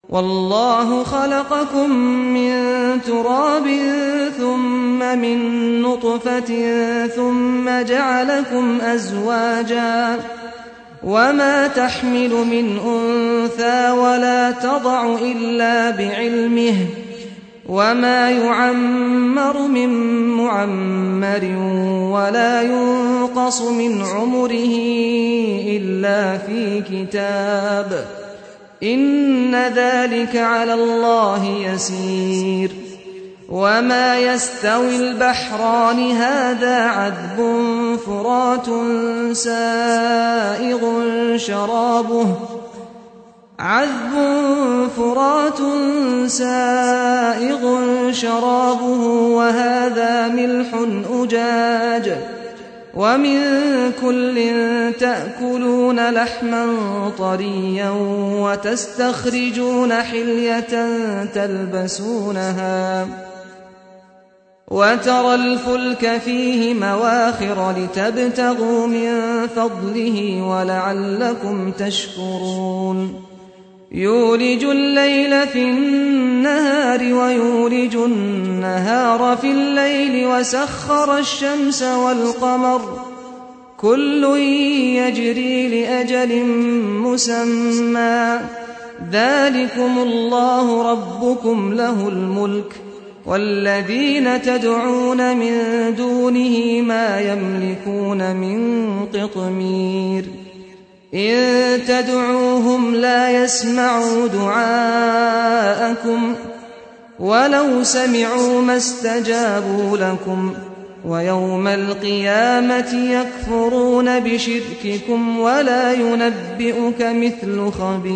والله خلقكم من تراب ثم من نطفة ثم جعلكم أزواجا وما تحمل من أنثى ولا تضع إلا بعلمه وما يعمر من معمر ولا ينقص من عمره إلا في كتاب إن ذلك على الله يسير وما يستوي البحران هذا عذب فرات سائغ شرابه عذب فرات سائغ شرابه وهذا ملح أجاج ومن كل تأكلون لحما طريا وتستخرجون حلية تلبسونها وترى الفلك فيه مواخر لتبتغوا من فضله ولعلكم تشكرون يولج الليل في النهار ويولج النهار في الليل وسخر الشمس والقمر كل يجري لأجل مسمى ذلكم الله ربكم له الملك والذين تدعون من دونه ما يملكون من قطمير إن تدعوهم لا يسمعوا دعاءكم ولو سمعوا ما استجابوا لكم ويوم القيامة يكفرون بشرككم ولا ينبئك مثل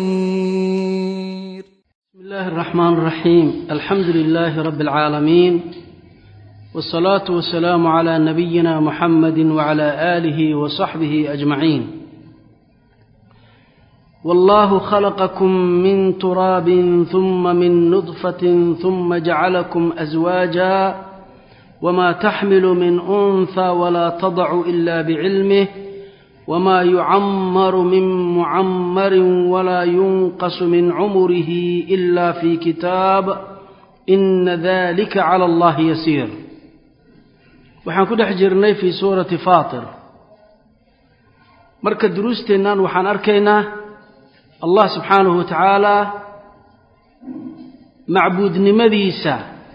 خبير بسم الله الرحمن الرحيم الحمد لله رب العالمين والصلاة والسلام على نبينا محمد وعلى آله وصحبه أجمعين والله خلقكم من تراب ثم من نطفة ثم جعلكم أزواجا وما تحمل من أنثى ولا تضع إلا بعلمه وما يعمر من معمر ولا ينقص من عمره إلا في كتاب إن ذلك على الله يسير waxaan ku dhex jirnay fii suurati faatir marka duruusteennan waxaan arkaynaa allah subxaanahu wa tacaalaa macbuudnimadiisa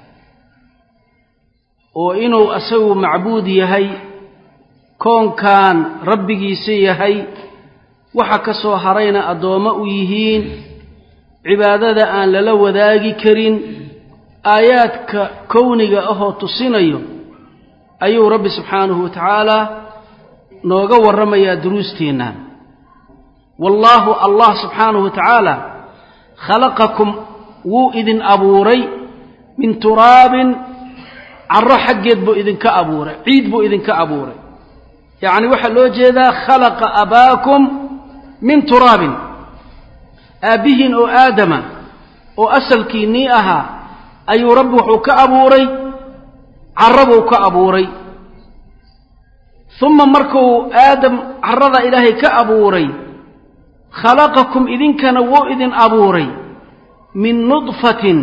oo inuu asagu macbuud yahay koonkan rabbigiisa yahay waxa ka soo harayna addoommo u yihiin cibaadada aan lala wadaagi karin aayaadka kowniga ahoo tusinayo ayuu rabbi subxaanahu wa tacaalaa nooga warramayaa duruusteenna wallaahu allah subxaanahu wa tacaala khalaqakum wuu idin abuuray min turaabin carro xaggeed buu idinka abuuray ciid buu idinka abuuray yacni waxaa loo jeedaa khalaqa abaakum min turaabin aabbihiin oo aadama oo asalkiinnii ahaa ayuu rabbi wuxuu ka abuuray carro buu ka abuuray uma markuu aadam carrada ilaahay ka abuuray khalaqakum idinkana wuu idin abuuray min nudfatin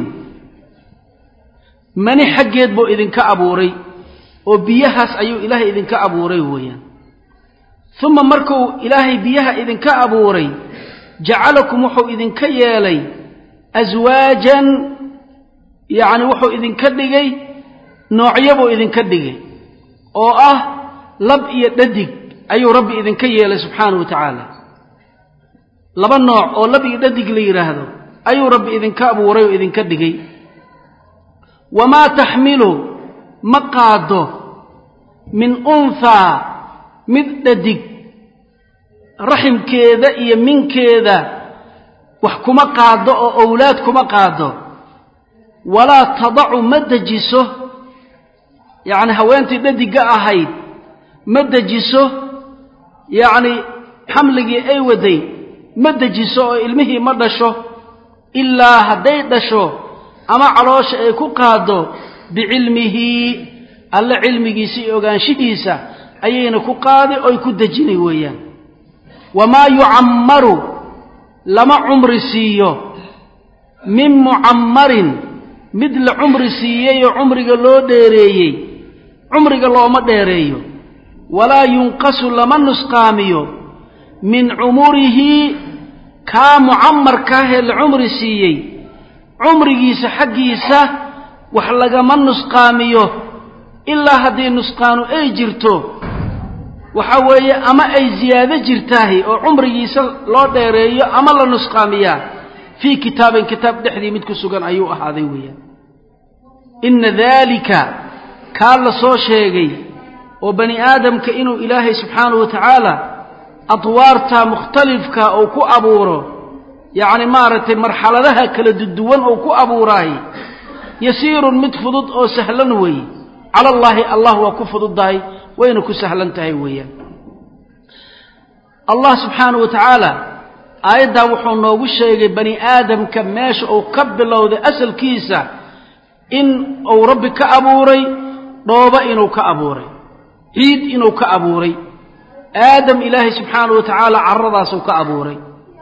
mani xaggeed buu idinka abuuray oo biyahaas ayuu ilaahay idinka abuuray weeyaan uma markuu ilaahay biyaha idinka abuuray jacalakum wuxuu idinka yeelay aswaajan yacni wuxuu idinka dhigay noocyabuu idinka dhigay oo ah lab iyo dhadig ayuu rabbi idinka yeelay subxaanahu wa tacaala laba nooc oo lab iyo dhadig la yidhaahdo ayuu rabbi idinka abuuray oo idinka dhigay wamaa taxmilu ma qaado min unthaa mid dhadig raximkeeda iyo minkeeda wax kuma qaado oo owlaad kuma qaado walaa tadacu ma dejiso yacni haweentii dhadigga ahayd ma dejiso yacni xamligii ay waday ma dejiso oo ilmihii ma dhasho ilaa hadday dhasho ama caloosha ay ku qaaddo bicilmihi alle cilmigiisa iyo ogaanshihiisa ayayna ku qaadi oy ku dejinay weeyaan wamaa yucammaru lama cumri siiyo min mucammarin mid la cumri siiyey oo cumriga loo dheereeyey cumriga looma dheereeyo walaa yunqasu lama nusqaamiyo min cumurihi kaa mucammarkaahee la cumri siiyey cumrigiisa xaggiisa wax lagama nusqaamiyo ilaa haddii nusqaanu ay jirto waxa weeye ama ay ziyaado jirtaahi oo cumrigiisa loo dheereeyo ama la nusqaamiyaa fii kitaabin kitaab dhexdii mid ku sugan ayuu ahaaday weeyaan inna daalika kaa la soo sheegay oo bani aadamka inuu ilaahay subxaanahu wa tacaala adwaarta mukhtalifka uu ku abuuro yacni maaragtay marxaladaha kala duduwan uu ku abuuraay yasiirun mid fudud oo sahlan weeye cala allaahi allah waa ku fududdahay wayna ku sahlan tahay weeyaan allah subxaanahu wa tacaala aayaddaa wuxuu noogu sheegay bani aadamka meesha uu ka bilowday asalkiisa in uu rabbi ka abuuray dhoobo inuu ka abuuray ciid inuu ka abuuray aadam ilaahay subxaanahu wa tacaala carradaasuu ka abuuray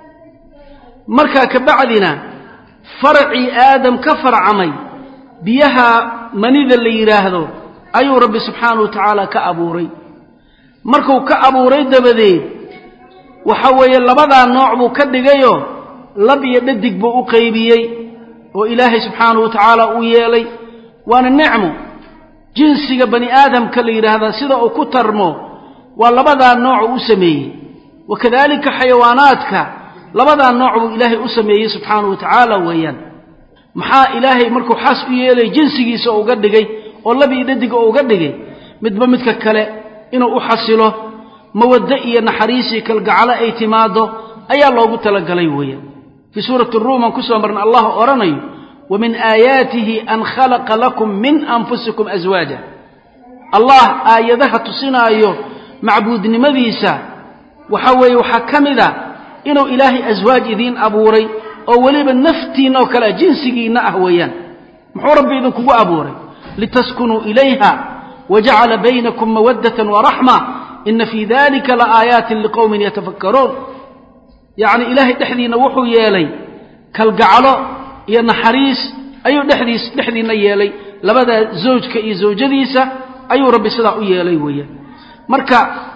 markaa ka bacdina faracii aadam ka farcamay biyaha manida la yidhaahdo ayuu rabbi subxaanahu wa tacaala ka abuuray markuu ka abuuray dabadeed waxa weeye labadaa nooc buu ka dhigayoo lab iyo dhadig buu u qaybiyey oo ilaahay subxaanahu wa tacaala uu yeelay waana nicmo jinsiga bani aadamka la yidhaahdaa sida uu ku tarmo waa labadaa nooc uu u sameeyey wa kadaalika xayawaanaadka labadaa nooc buu ilaahay u sameeyey subxaanahu wa tacaala weeyaan maxaa ilaahay markuu xaas u yeelay jinsigiisa uga dhigay oo lab iyo dhadig oo uga dhigay midba midka kale inuu u xasilo mawaddo iyo naxariisii kalgacalo ay timaaddo ayaa loogu talagalay weeyaan fii suurati ruum aan ku soo marna allah odhanayo wa min aayaatihi an khalaqa lakum min anfusikum aswaaja allah aayadaha tusinaayo macbuudnimadiisa waxa weeye waxaa ka mid a inuu ilaahay aswaaj idiin abuuray oo weliba naftiinna oo kale jinsigiinna ah weeyaan muxuu rabbi idinkugu abuuray litaskunuu ilayha wajacala baynakum mawaddatan waraxma ina fii dalika laaayaatin liqowmin yatafakkaruun yacni ilaahay dhexdiinna wuxuu yeelay kalgacalo iyo naxariis ayuu dhexdiis dhexdiinna yeelay labadaa zawjka iyo zawjadiisa ayuu rabbi sidaa u yeelay weeyaan marka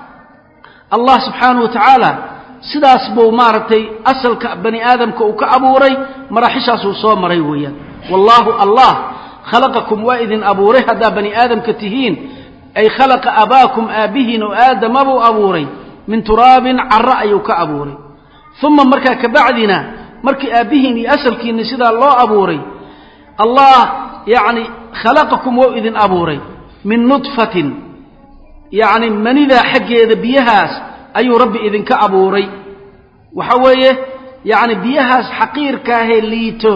allah subxaanahu wa tacaala sidaas buu maaragtay asalka bani aadamka uu ka abuuray maraaxishaasuu soo maray weeyaan wallaahu allah khalaqakum waa idin abuuray haddaa bani aadamka tihiin ay khalaqa abaakum aabbihiin oo aadama buu abuuray min turaabin carro ayuu ka abuuray uma markaa kabacdina markii aabbihiin iyo asalkiinni sidaa loo abuuray allah yacni khalaqakum wou idin abuuray min nudfatin yacni manidaa xaggeeda biyahaas ayuu rabbi idinka abuuray waxa weeye yacni biyahaas xaqiirkaahee liito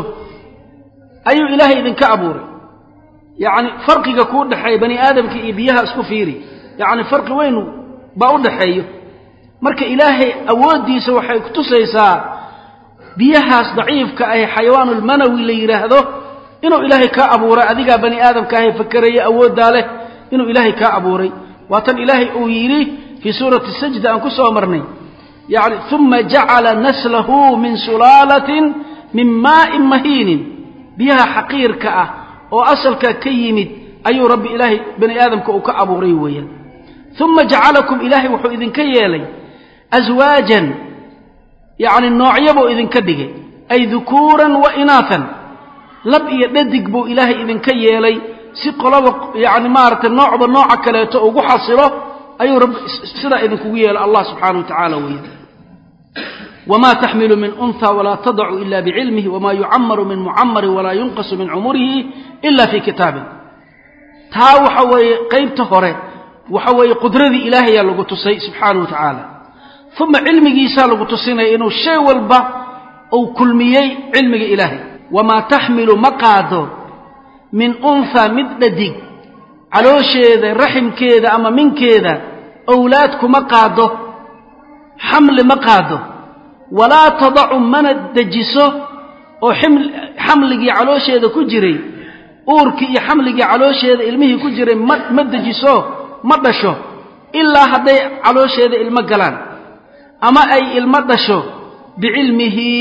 ayuu ilaahay idinka abuuray yacni farqiga kuu dhexeeya bani aadamka iyo biyaha isku fiiri yacni farqi weyn baa u dhaxeeyo marka ilaahay awooddiisa waxay kutusaysaa biyahaas daciifka ahe xayawaanulmanawi la yidhaahdo inuu ilaahay kaa abuuray adigaa bani aadamka ahe fakeraya awooddaa leh inuu ilaahay kaa abuuray waa tan ilaahay uu yidhi fii suurati sajda aan ku soo marnay yacni uma jacala naslahu min sulaalatin min maa'in mahiinin biyaha xaqiirka ah oo asalka ka yimid ayuu rabbi ilaahay bani aadamka uu ka abuuray weeyaan uma jacalakum ilaahay wuxuu idinka yeelay aswaajan yacni noocyo buu idinka dhigay ay dukuuran wa inaatan lab iyo dhadig buu ilaahay idinka yeelay si qoloba yacni maaragtay noocba nooca kaleeto ugu xasilo ayuu rabbi sidaa idinkugu yeelay allah subxaanahu wa tacaala weeyaan wma taxmilu min unha walaa tadacu ila bicilmih wma yucamaru min mucamarin walaa yunqasu min cumurihi ila fii kitaabin taa waxa weeye qaybta hore waxa weeye qudradii ilaahayaa lagu tusay subxaanahu wa tacaala uma cilmigiisaa lagu tusinaya inuu shay walba uu kulmiyey cilmiga ilaahay wamaa taxmilu ma qaado min unha mid dhadig caloosheeda raximkeeda ama minkeeda owlaad kuma qaado xamli ma qaado walaa tadacu mana dejiso oo xamligii caloosheeda ku jiray uurkii iyo xamligii caloosheeda ilmihii ku jiray ma ma dejiso ma dhasho ilaa hadday caloosheeda ilmo galaan ama ay ilmo dhasho bicilmihi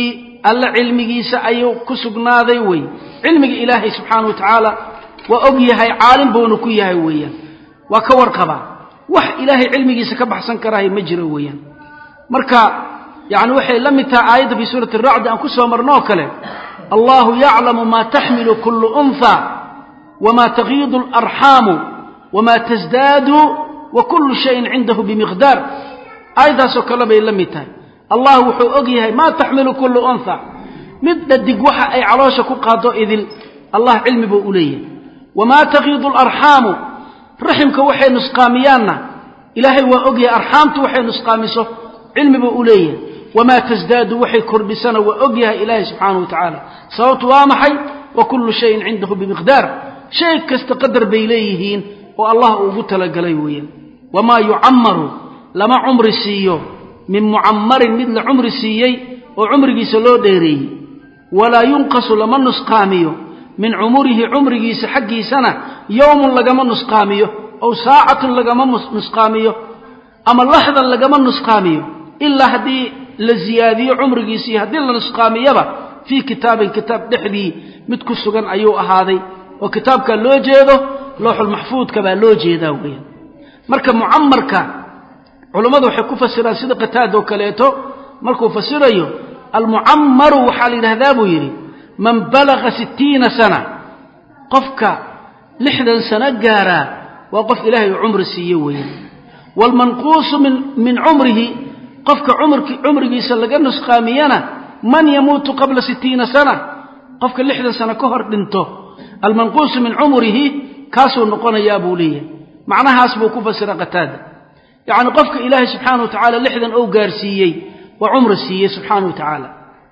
alla cilmigiisa ayuu ku sugnaaday wey cilmiga ilaahay subxaana wa tacaala waa og yahay caalim buuna ku yahay weeyaan waa ka warqabaa wax ilaahay cilmigiisa ka baxsan karaahay ma jiro weeyaan marka yani waxay la mid tahay aayadda fii suurati racdi aan ku soo marnoo kale allahu yaclamu maa taxmilu kullu unha wma tagiidu alarxaamu wma tasdaadu wa kullu shayin cindahu bimiqdaar aayaddaasoo kale bay la mid tahay allah wuxuu og yahay maa taxmilu kullu unha mid dhadig waxa ay caloosha ku qaado idil allah cilmi buu u leeyahay wamaa tagiidu alarxaamu raximka waxay nusqaamiyaanna ilaahay waa og yahay arxaamtu waxay nusqaamiso cilmi buu u leeyahay wamaa tasdaadu waxay kordhisana waa og yahay ilaahay subxaanahu wa tacaala sababtu waa maxay wa kullu shayin cindahu bimiqdaar shay kasta qadar bay leeyihiin oo allah uu ugu talagalay weeyaan wamaa yucammaru lama cumri siiyo min mucammarin mid la cumri siiyey oo cumrigiisa loo dheereeyey walaa yunqasu lama nusqaamiyo min cumurihi cumrigiisa xaggiisana yowmun lagama nusqaamiyo ow saacatun lagama nusqaamiyo ama laxdan lagama nusqaamiyo ilaa haddii la ziyaadiyo cumrigiisa iyo haddii la nusqaamiyaba fii kitaabin kitaab dhexdii mid ku sugan ayuu ahaaday oo kitaabkaa loo jeedo looxulmaxfuudka baa loo jeedaa weeyaan marka mucamarka culammadu waxay ku fasiraan sida qataadoo kaleeto markuu fasirayo almucammaru waxaa la yidhahdaa buu yidhi man balaga sittiina sana qofka lixdan sano gaaraa waa qof ilaahay uu cumri siiye weeyaan waalmanquusu min cumrihi qofka cumrigiisa laga nusqaamiyana man yamuutu qabla sittiina sana qofka lixdan sano ka hor dhinto almanquusu min cumrihi kaasuu noqonayaa buu leeyahay macnahaas buu ku fasira qataada yacni qofka ilaahay subxaana wa tacaala lixdan ou gaarsiiyey waa cumri siiyey subxaana wa tacaala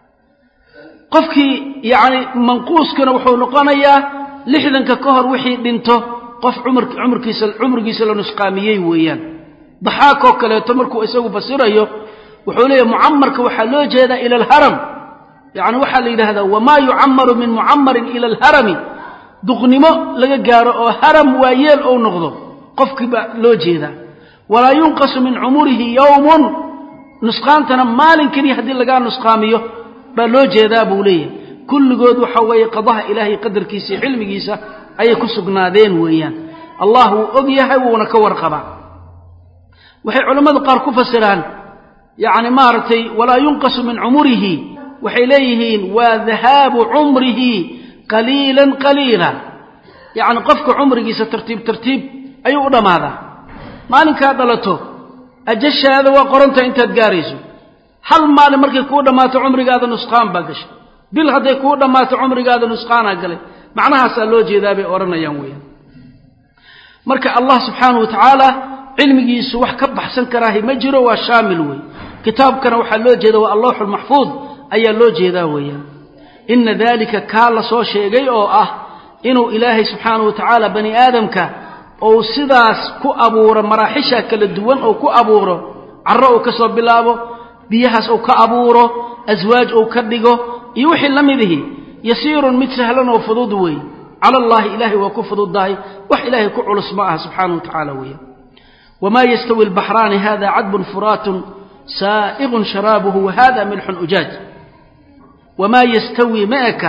qofkii yacni manquuskana wuxuu noqonayaa lixdanka ka hor wixii dhinto qof cumrkiisa cumrigiisa la nusqaamiyey weeyaan daxaakoo kaleeto markuu isagu fasirayo wuxuu leeyahy mucamarka waxaa loo jeedaa ila alharam yacni waxaa la yidhahdaa wamaa yucamaru min mucamarin ila alharami duqnimo laga gaaro oo haram waayeel ou noqdo qofkii baa loo jeedaa walaa yunqasu min cumurihi yowmun nusqaantana maalin keliya haddii lagaa nusqaamiyo baa loo jeedaa buu leeyahay kulligood waxa weeye qadaha ilaahay qadarkiisa iyo cilmigiisa ayay ku sugnaadeen weeyaan allah wuu og yahay wuuna ka warqabaa waxay culammadu qaar ku fasiraan yacni maaragtay walaa yunqasu min cumurihi waxay leeyihiin waa dahaabu cumrihi qaliilan qaliila yacni qofka cumrigiisa tartiib tartiib ayuu u dhammaadaa maalinkaa dhalato ajashaada waa qoranta intaad gaarayso hal maalin markay kuu dhammaato cumrigaada nusqaan baa gashay bil hadday kuu dhammaato cumrigaada nusqaanaa galay macnahaasaa loo jeedaa bay odhanayaan weeyaan marka allah subxaanahu wa tacaala cilmigiisu wax ka baxsan karaahi ma jiro waa shaamil wey kitaabkana waxaa loo jeeda waa allawxulmaxfuud ayaa loo jeedaa weeyaan ina dalika kaa la soo sheegay oo ah inuu ilaahay subxaanahu wa tacaala bani aadamka ou sidaas ku abuuro maraaxisha kala duwan ou ku abuuro carro uu ka soo bilaabo biyahaas uu ka abuuro aswaaj uu ka dhigo iyo wixii la midihi yasiirun mid sahlan oo fudud weeye cala allaahi ilaahay waa ku fududdahay wax ilaahay ku culus ma aha subxaanahu wa tacaala weeye wamaa yastawi albaxraani hada cadbun furaatun saa'iqun sharaabuhu wahada milxun ujaaj wamaa yastawi ma eka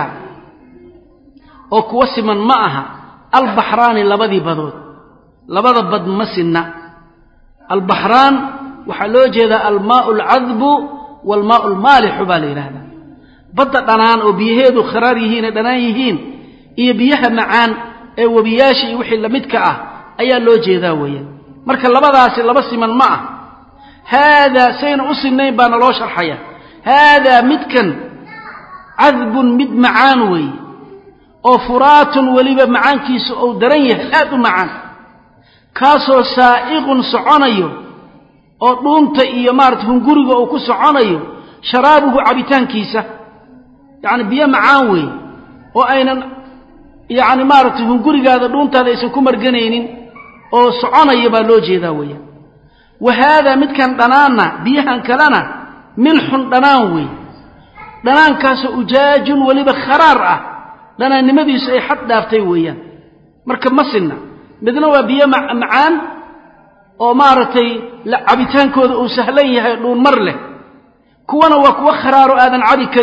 oo kuwa siman ma aha albaxraani labadii badood labada bad ma sinna albaxraan waxaa loo jeedaa almaau alcadbu waalmaau almaalixu baa la yidhaahdaa badda dhanaan oo biyaheedu kharaar yihiin ee dhanaan yihiin iyo biyaha macaan ee webiyaasha iyo wixii lamidka ah ayaa loo jeedaa weeyaan marka labadaasi laba siman ma ah haadaa sayna u sinnayn baana loo sharxaya haadaa midkan cadbun mid macaan weeye oo furaatun weliba macaankiisu uu daran yahay aad u macaan kaasoo saa'iqun soconayo oo dhuunta iyo maarata hunguriga uu ku soconayo sharaabuhu cabitaankiisa yacni biyo macaan weeye oo aynan yacni maaragtay hungurigaada dhuuntaada aysan ku marganaynin oo soconaya baa loo jeedaa weeyaan wa haadaa midkan dhanaanna biyahan kalena milxun dhanaan weeye dhanaankaasoo ujaajun weliba kharaar ah dhanaannimadiisu ay xad dhaaftay weeyaan marka ma sinna midna waa biyo macaan oo maaragtay cabitaankooda uu sahlan yahay dhuun mar leh kuwana waa kuwa kharaaro aadan cabi karin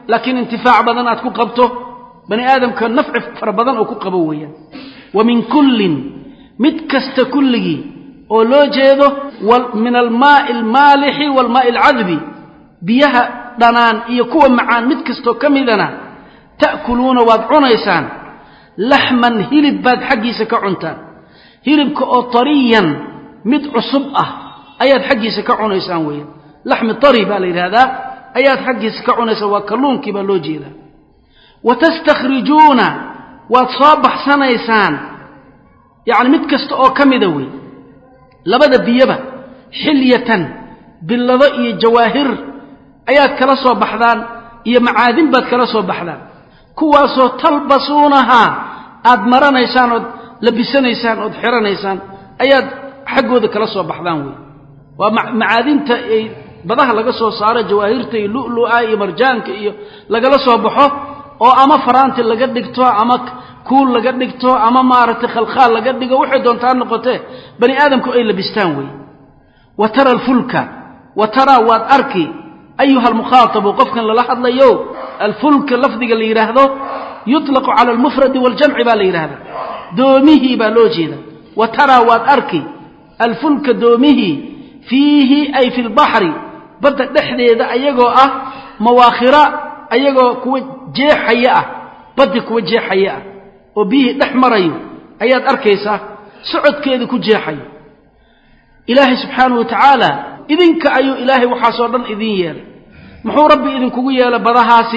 laakiin intifaac badan aad ku qabto bani aadamka nafci fara badan oo ku qabo weeyaan wa min kullin mid kasta kulligii oo loo jeedo min almaai almaalixi waalmaai alcadbi biyaha dhanaan iyo kuwa macaan mid kastoo ka midana ta'kuluuna waad cunaysaan laxman hilib baad xaggiisa ka cuntaan hilibka oo tariyan mid cusub ah ayaad xaggiisa ka cunaysaan weeyaan laxmi tari baa la yidhahdaa ayaad xaggiisa ka cunaysaan waa kalluunkii baa loo jeedaa wa tastakhrijuuna waad soo baxsanaysaan yacni mid kasta oo ka mida wey labada biyaba xilyatan billado iyo jawaahir ayaad kala soo baxdaan iyo macaadin baad kala soo baxdaan kuwaasoo talbasuunahaa aad maranaysaan ood labisanaysaan ood xiranaysaan ayaad xaggooda kala soo baxdaan wey waa macaadinta ay badaha laga soo saaro jawaahirta iyo lu'lu'a iyo marjaanka iyo lagala soo baxo oo ama faraanti laga dhigto ama kuul laga dhigto ama maaragtay khalkhaal laga dhigo waxay doontaa noqotee bani aadamku ay labistaan wey wa tara alfulka wa taraa waad arki ayuha almukhaatabu qofkan lala hadlayo alfulka lafdiga la yidhaahdo yuطlaqu cala almufradi waaljamci baa la yidhahda doomihii baa loo jeeda wa taraa waad arki alfulka doomihii fiihi ay fi lbaxri badda dhexdeeda ayagoo ah mawaakhira ayagoo kuwa jeexaya ah baddi kuwa jeexaya ah oo biyihii dhex marayo ayaad arkaysaa socodkeeda ku jeexayo ilaahay subxaanahu wa tacaala idinka ayuu ilaahay waxaasoo dhan idin yeelay muxuu rabbi idinkugu yeelay badahaasi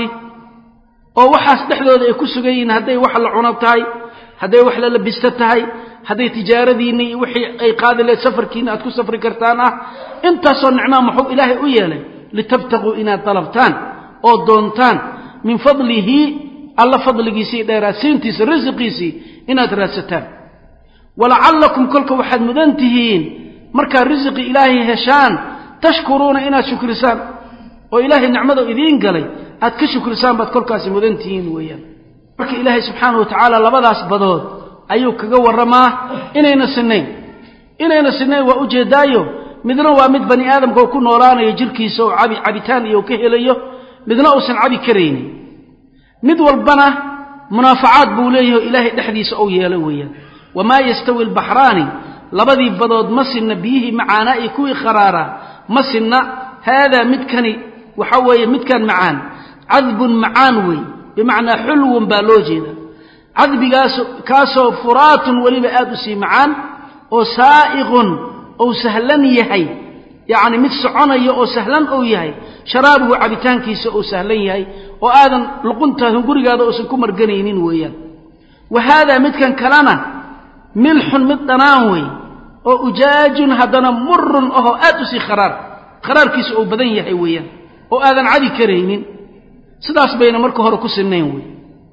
oo waxaas dhexdooda ay ku sugan yihiin hadday wax la cuno tahay hadday wax la labisto tahay hadday tijaaradiinni iyo wixii ay qaadi lahayd safarkiinna aad ku safri kartaan ah intaasoo nicmaa muxuu ilaahay u yeelay litabtaquu inaad dalabtaan oo doontaan min fadlihi alla fadligiisii dheeraadsiintiisa risiqiisii inaad raadsataan walacallakum kolka waxaad mudan tihiin markaad risiqi ilaahay heshaan tashkuruuna inaad shukrisaan oo ilaahay nicmada idiin galay aad ka shukrisaan baad kolkaasi mudan tihiin weeyaan marka ilaahay subxaana wa tacaala labadaas badood ayuu kaga warramaa inayna sinayn inayna sinayn waa ujeedaayo midna waa mid bani aadamka uu ku noolaanayo jirkiisa oo cabi cabitaan iyo ka helayo midna uusan cabi karaynin mid walbana munaafacaad buu leeyaho ilaahay dhexdiisa ou yeelo weeyaan wamaa yastawi albaxraani labadii badood ma sinna biyihii macaanaa iyo kuwii kharaaraa ma sinna haadaa midkani waxa weeye midkan macaan cadbun macaan wey bimacnaa xulwun baa loo jeeda cadbigaas kaasoo furaatun weliba aad u sii macaan oo saa'iqun ou sahlan yahay yacni mid soconaya oo sahlan ou yahay sharaabuhu cabitaankiisa ou sahlan yahay oo aadan luquntaadun gurigaada uusan ku marganaynin weeyaan wa haadaa midkan kalena milxun mid dhanaan wey oo ujaajun haddana murun ahoo aad u sii kharaar kharaarkiisa ou badan yahay weeyaan oo aadan cabi karaynin sidaas bayna marka hore ku sinnayn wey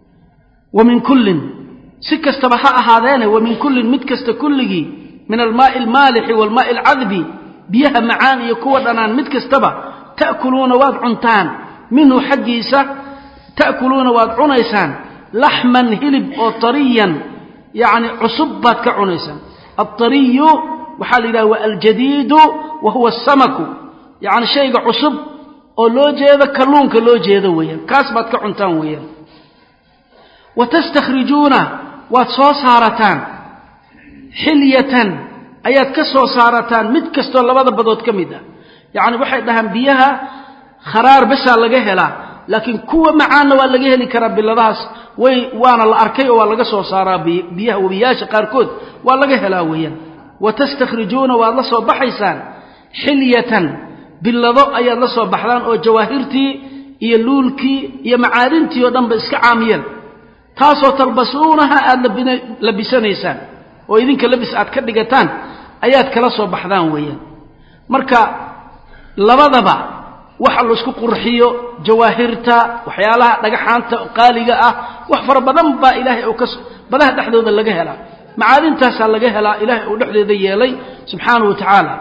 wa min kullin si kastaba ha ahaadeene wa min kullin mid kasta kulligii min almaa'i almaalixi waalmaa'i alcadbi biyaha macaan iyo kuwa dhanaan mid kastaba ta'kuluuna waad cuntaan minhu xaggiisa ta'kuluuna waad cunaysaan laxman hilib oo tariyan yacni cusub baad ka cunaysaan altariyu waxaa la yidhaha wa aljadiidu wa huwa asamaku yacni shayga cusub oo loo jeedo kalluunka loo jeedo weeyaan kaas baad ka cuntaan weeyaan wa tastakhrijuuna waad soo saarataan xilyatan ayaad ka soo saarataan mid kastoo labada badood ka mid ah yacni waxay dhahaan biyaha kharaar besaa laga helaa laakiin kuwa macaanna waa laga heli karaa biladahaas way waana la arkay oo waa laga soo saaraa biyaha webiyaasha qaarkood waa laga helaa weeyaan wa tastakhrijuuna waad la soo baxaysaan xilyatan billado ayaad la soo baxdaan oo jawaahirtii iyo luulkii iyo macaadintii oo dhanba iska caamiyeen taasoo talbasuunaha aada labisanaysaan oo idinka labis aad ka dhigataan ayaad kala soo baxdaan weeyaan marka labadaba waxa laisku qurxiyo jawaahirta waxyaalaha dhagaxaanta qaaliga ah wax fara badan baa ilaahay uu ka badaha dhexdooda laga helaa macaadintaasaa laga helaa ilaahay uu dhexdeeda yeelay subxaanahu wa tacaala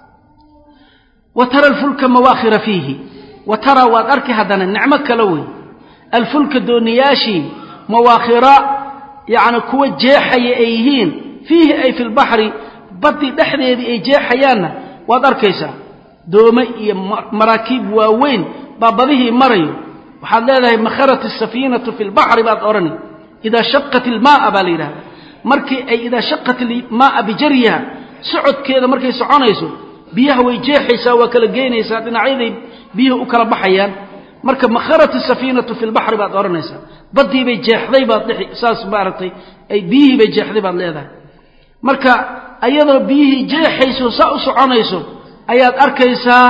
wa tara alfulka mawaakhira fiihi wa tara waad arki haddana nicmo kale wey alfulka dooniyaashii mawaakhira yacni kuwa jeexaya ay yihiin fiihi ay fi lbaxri baddi dhexdeedii ay jeexayaanna waad arkaysaa doome iyo maraakiib waaweyn baa badihii marayo waxaad leedahay makharat asafiinatu fi lbaxri baad odhani idaa shaqat ilmaaa baa la yidhahda markii ay idaa shaqat ilmaaa bijariha socodkeeda markay soconayso biyaha way jeexaysaa waa kala geynaysaa dhinacyaday biyuhu u kala baxayaan marka makharat asafiinatu fi lbaxri baad odhanaysaa baddiibay jeexday baad saas maaragtay ay biyihii bay jeexday baad leedahay marka ayadoo biyihii jeexayso saa u soconayso ayaad arkaysaa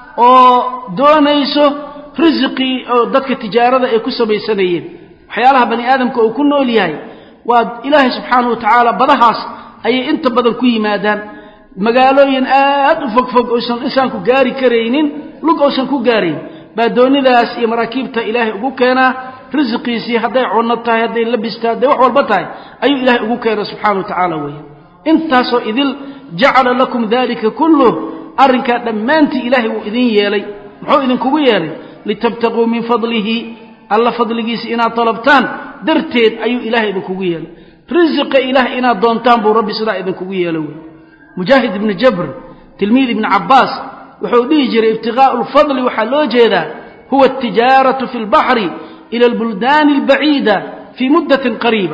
oo doonayso risiqii oo dadka tijaarada ay ku samaysanayeen waxyaalaha bani aadamka uu ku nool yahay waa ilaahay subxaanahu wa tacaala badahaas ayay inta badan ku yimaadaan magaalooyin aad u fogfog oysan insaanku gaari karaynin lug oysan ku gaarayn baa doonidaas iyo maraakiibta ilaahay ugu keenaa risiqiisii hadday cunno tahay hadday labis tahay hadday wax walba tahay ayuu ilaahay ugu keenaa subxaana wa tacaala weeye intaasoo idil jacala lakum dalika kulluh arrinkaa dhammaantii ilaahay wuu idin yeelay muxuu idinkugu yeelay litabtaquu min fadlihi alla fadligiisa inaad dalabtaan darteed ayuu ilaahay idinkugu yeelay risiqa ilaah inaad doontaan buu rabbi sidaa idinkugu yeelo wey mujaahid ibni jabr tilmiid ibni cabbaas wuxuu dhihi jiray ibtiqaa'u lfadli waxaa loo jeedaa huwa altijaaratu fi lbaxri ila albuldaani albaciida fii muddatin qariiba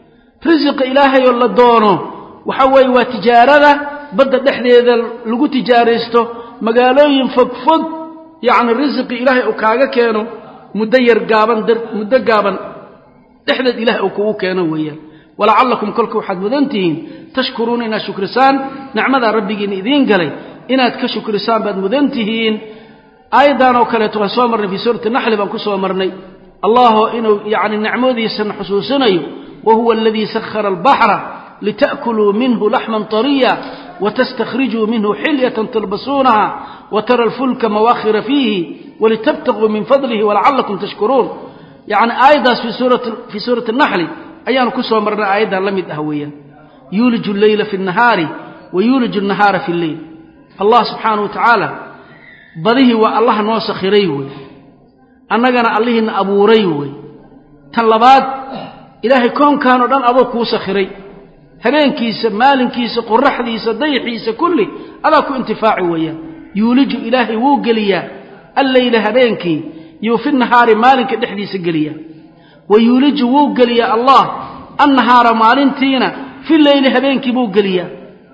risiqa ilaahayoo la doono waxa weeye waa tijaarada badda dhexdeeda lagu tijaaraysto magaalooyin fogfog yacni risiqi ilaahay uu kaaga keeno muddo yar gaaban muddo gaaban dhexdeed ilahay uu kugu keeno weeyaan walacallakum kolka waxaad mudan tihiin tashkuruuna inaad shukrisaan nicmadaa rabbigiina idiin galay inaad ka shukrisaan baad mudan tihiin aayaddan oo kaleeto waan soo marnay fii suurati naxli baan ku soo marnay allahoo inuu yacni nicmadiisana xusuusinayo wa huwa aladii sakhara albaxra lita'kuluu minhu laxman طariya wtastakhrijuu minhu xilyatan talbasuunaha watara alfulka mawaakhira fiihi walitabtaquu min fadlihi walacalakum tashkuruun yacni aayaddaas fii suurati naxli ayaanu ku soo marnay aayaddan la mid ah weeyaan yuuliju alleyla fi nnahaari wa yuuliju annahaara fi lleyl allah subxaana wa tacaala badihii waa allaha noo sakhiray wey annagana allihiina abuuray wey tan labaad ilaahay koonkaanoo dhan adoo kuu sakhiray habeenkiisa maalinkiisa qoraxdiisa dayaxiisa kulli adaa ku intifaaci weeyaan yuuliju ilaahay wuu geliyaa alleyla habeenkii yuu fi nahaari maalinka dhexdiisa geliyaa wa yuuliju wuu geliyaa allah annahaara maalintiina fi leyli habeenkii buu geliyaa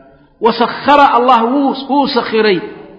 wa sakhara allah wuu sakhiray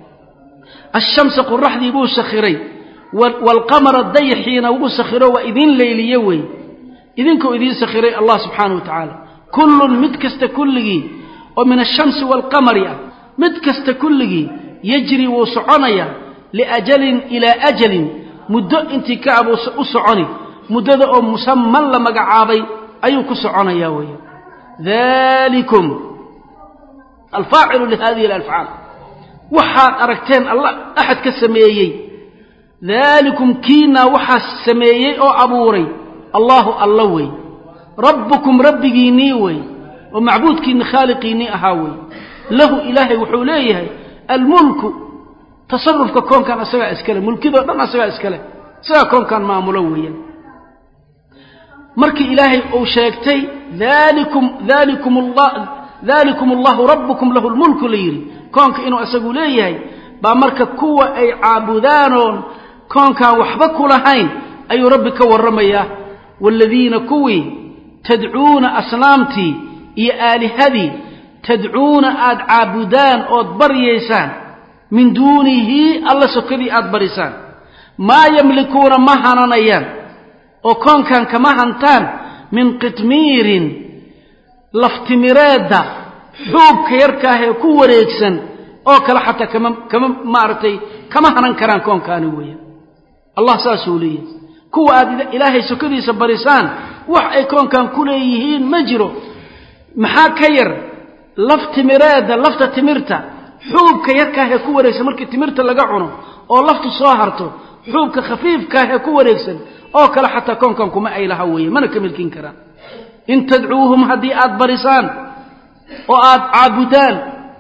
ashamsa qoraxdii buu sakhiray waalqamara dayaxiina wuu sakhiro waa idiin leyliye wey idinkuu idiin sakhiray allah subxaana wa tacaala kullun mid kasta kulligii oo min ashamsi waalqamari ah mid kasta kulligii yajri wuu soconayaa liajalin ilaa ajalin muddo intii ka abuu u soconi muddada oo musaman la magacaabay ayuu ku soconayaa weeye dalikum alfaacilu lihadihi alalfcaal waxaad aragteen alla axad ka sameeyey daalikum kiinaa waxaa sameeyey oo abuuray allaahu alla wey rabbukum rabbigiinnii wey oo macbuudkiinni khaaliqiinnii ahaa wey lahu ilaahay wuxuu leeyahay almulku tasarufka koonkan asagaa iskale mulkidoo dhan asagaa iskale isagaa koonkan maamulo weeyaan markii ilaahay uu sheegtay dalikum dalikum allah dalikum allahu rabbukum lahu lmulku la yidhi koonka inuu isagu leeyahay baa marka kuwa ay caabudaanoon koonkaan waxba ku lahayn ayuu rabbi ka warramayaa waaladiina kuwii tadcuuna asnaamtii iyo aalihadii tadcuuna aad caabudaan ood baryaysaan min duunihi alla sokadii aad barisaan maa yamlikuuna ma hananayaan oo koonkan kama hantaan min qitmiirin laftimireedda xuubka yarkaahee ku wareegsan oo kale xataa kama kama maaragtay kama hanan karaan koonkaani weeyaan allah saasuu leeyahay kuwa aad ilaahay sokadiisa barisaan wax ay koonkan ku leeyihiin ma jiro maxaa ka yar laftimireedda lafta timirta xuubka yarkaahee ku wareegsan markii timirta laga cuno oo laftu soo harto xuubka khafiifkaahee ku wareegsan oo kale xataa koonkan kuma ay laha weeye mana ka milkin karaan in tadcuuhum haddii aad barisaan oo aad caabudaan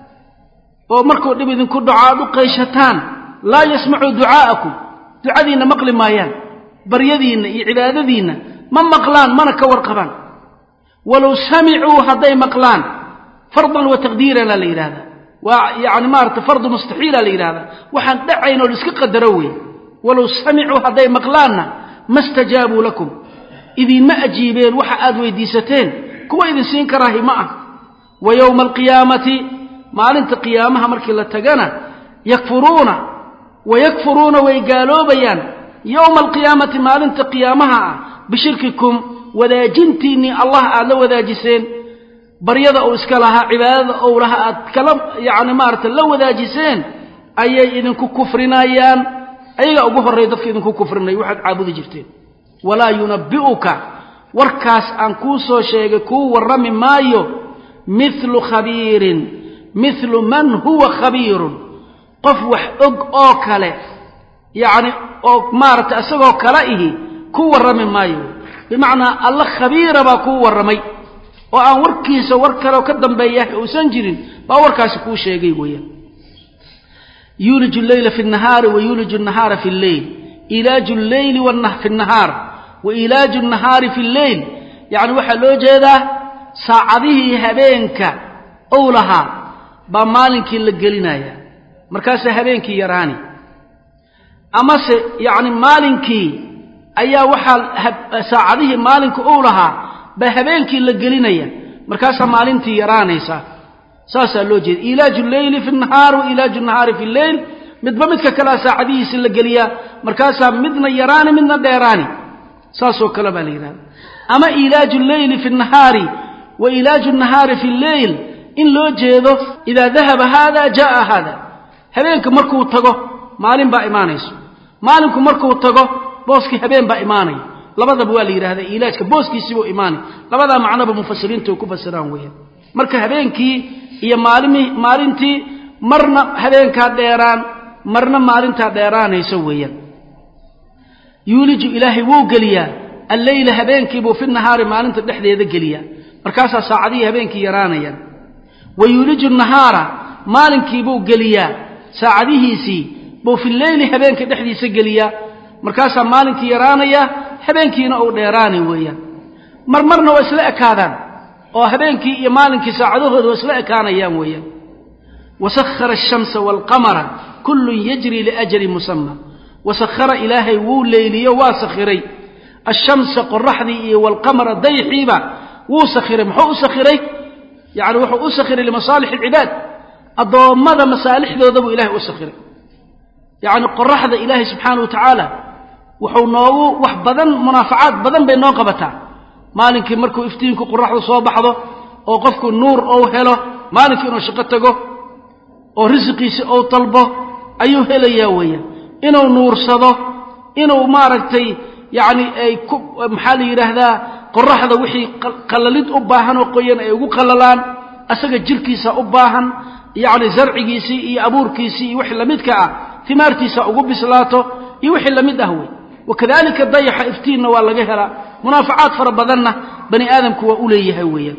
oo markuu dhib idinku dhaco aad u qayshataan laa yasmacuu ducaa'akum ducadiinna maqli maayaan baryadiinna iyo cibaadadiinna ma maqlaan mana ka warqabaan walow samicuu hadday maqlaan fardan wa taqdiirana la yidhahdaa waa yacni maarata fardu mustaxiila la yidhahdaa waxaan dhacayn oo laiska qadaro wey walow samicuu hadday maqlaanna ma stajaabuu lakum idinma ajiibeen waxa aad weydiisateen kuwa idin siin karaahi ma ah wa yowma alqiyaamati maalinta qiyaamaha markii la tagana yakfuruuna wayakfuruuna way gaaloobayaan yowma alqiyaamati maalinta qiyaamaha ah bishirkikum wadaajintiinnii allah aad la wadaajiseen baryada uu iska lahaa cibaadada ou lahaa aad kala yacni maarata la wadaajiseen ayay idinku kufrinayaan ayagaa ugu horreeya dadka idinku kufrinaya waxaad caabudi jirteen walaa yunabbi'uka warkaas aan kuu soo sheegay kuu warrami maayo mithlu khabiirin mithlu man huwa khabiirun qof wax og oo kale yacni oo maaragtay isagoo kale ihi ku warrami maayo bimacnaa alla khabiira baa kuu warramay oo aan warkiisa war kaleoo ka dambeeya uusan jirin baa warkaasi kuu sheegay weeyaan yuuliju lleyla fi nahaari wa yuuliju nahaara fi lleyl ilaaju lleyli fi nahaar wa ilaaju nahaari fi lleyl yacni waxaa loo jeedaa saacadihii habeenka ou lahaa baa maalinkii la gelinaya markaasaa habeenkii yaraani amase yacni maalinkii ayaa waxaa saacadihii maalinka ou lahaa baa habeenkii la gelinaya markaasaa maalintii yaraanaysa saasaa loo jeeda ilaaju lleyli fi nahaar wa ilaaju nahaari fi lleyl midba midka kalea saacadihiisi la geliyaa markaasaa midna yaraani midna dheeraani saasoo kale baa la yidhahda ama ilaaju lleyli fi nahaari wa ilaaju nahaari fi lleyl in loo jeedo idaa dahaba haada jaaa haada habeenka markuu tago maalin baa imaanayso maalinku markuu tago booskii habeen baa imaanaya labadaba waa la yidhahdaa ilaajka booskiisiibuu imaanay labadaa macnoba mufasiriintu ay ku fasiraan weeyaan marka habeenkii iyo maalimi maalintii marna habeenkaa dheeraan marna maalintaa dheeraanayso weeyaan yuuliju ilaahay wuu geliyaa alleyla habeenkiibuu fi nahaari maalinta dhexdeeda geliyaa markaasaa saacadihii habeenkii yaraanayaan wa yuuliju nahaara maalinkiibuu geliyaa saacadihiisii buu fi leyli habeenka dhexdiisa geliyaa markaasaa maalinkii yaraanaya habeenkiina uu dheeraanay weeyaan mar marna waa isla ekaadaan oo habeenkii iyo maalinkii saacadahooda waa isla ekaanayaan weeyaan wasakhara ashamsa waalqamara kullun yajri liajalin musama wasakhara ilaahay wuu leyliyo waa sakhiray ashamsa qoraxdii iyo waalqamara dayxiiba wuu sakhiray muxuu u sakhiray yacni wuxuu u sakhiray limasaalix alcibaad addoommada masaalixdooda buu ilahay u sakhiray yacni qoraxda ilaahay subxaana wa tacaala wuxuu noogu wax badan munaafacaad badan bay noo qabataa maalinkii markuu iftiinku qoraxdu soo baxdo oo qofku nuur ou helo maalinkii inuu shaqo tago oo risiqiisi ou dalbo ayuu helayaa weeyaan inuu nuursado inuu maaragtay yacni ay ku maxaa la yidhaahdaa qoraxda wixii qallalid u baahan oo qoyan ay ugu qallalaan asaga jirkiisa u baahan yacni zarcigiisii iyo abuurkiisii iyo wixii lamidka ah timaartiisa ugu bislaato iyo wixii lamid ah wey wakadalika dayaxa iftiinna waa laga helaa munaafacaad fara badanna bani aadamku waa u leeyahay weeyaan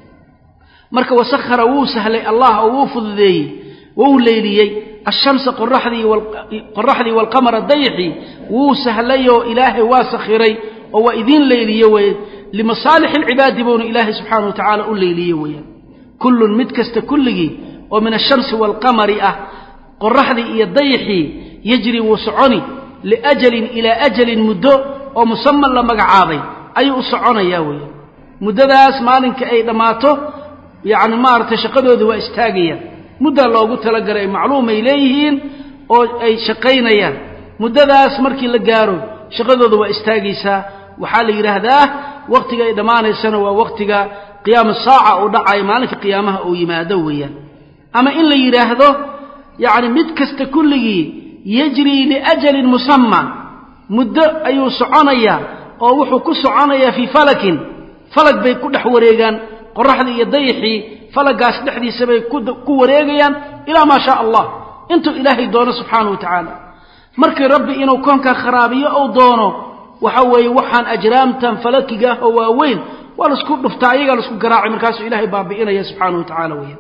marka wasakhara wuu sahlay allah oo wuu fududeeyey wuu leyliyey ashamsa qoraxdii waalqamara dayxii wuu sahlayoo ilaahay waa sakhiray oo waa idiin leyliye weye limasaalix alcibaadi buuna ilaahay subxaana wa tacaala u leyliye weeyaan kullun mid kasta kulligii oo min ashamsi waalqamari ah qoraxdii iyo dayxii yajri wuu soconi liajalin ilaa ajalin muddo oo musaman la magacaabay ayuu u soconayaa weeyaan muddadaas maalinka ay dhammaato yacni maaragtay shaqadooda waa istaagayaan muddaa loogu talagalay macluumay leeyihiin oo ay shaqaynayaan muddadaas markii la gaaro shaqadooda waa istaagaysaa waxaa la yidhaahdaa wakhtiga ay dhammaanaysana waa wakhtiga qiyaama saaca uu dhacayo maalinka qiyaamaha uu yimaado weeyaan ama in la yidhaahdo yacni mid kasta kulligii yajrii liajalin musamma muddo ayuu soconayaa oo wuxuu ku soconayaa fii falakin falag bay ku dhex wareegaan qoraxdii iyo dayxii falagaas dhexdiisa bay ku wareegayaan ilaa maa shaa allah intuu ilaahay doono subxaana wa tacaala markii rabbi inuu koonkaa kharaabiyo ou doono waxa weeye waxaan ajraamtan falakiga ah oo waaweyn waa laisku dhuftaa ayagaa laisku garaacay markaasuu ilahay baabi'inaya subxaana wa tacala weeyaan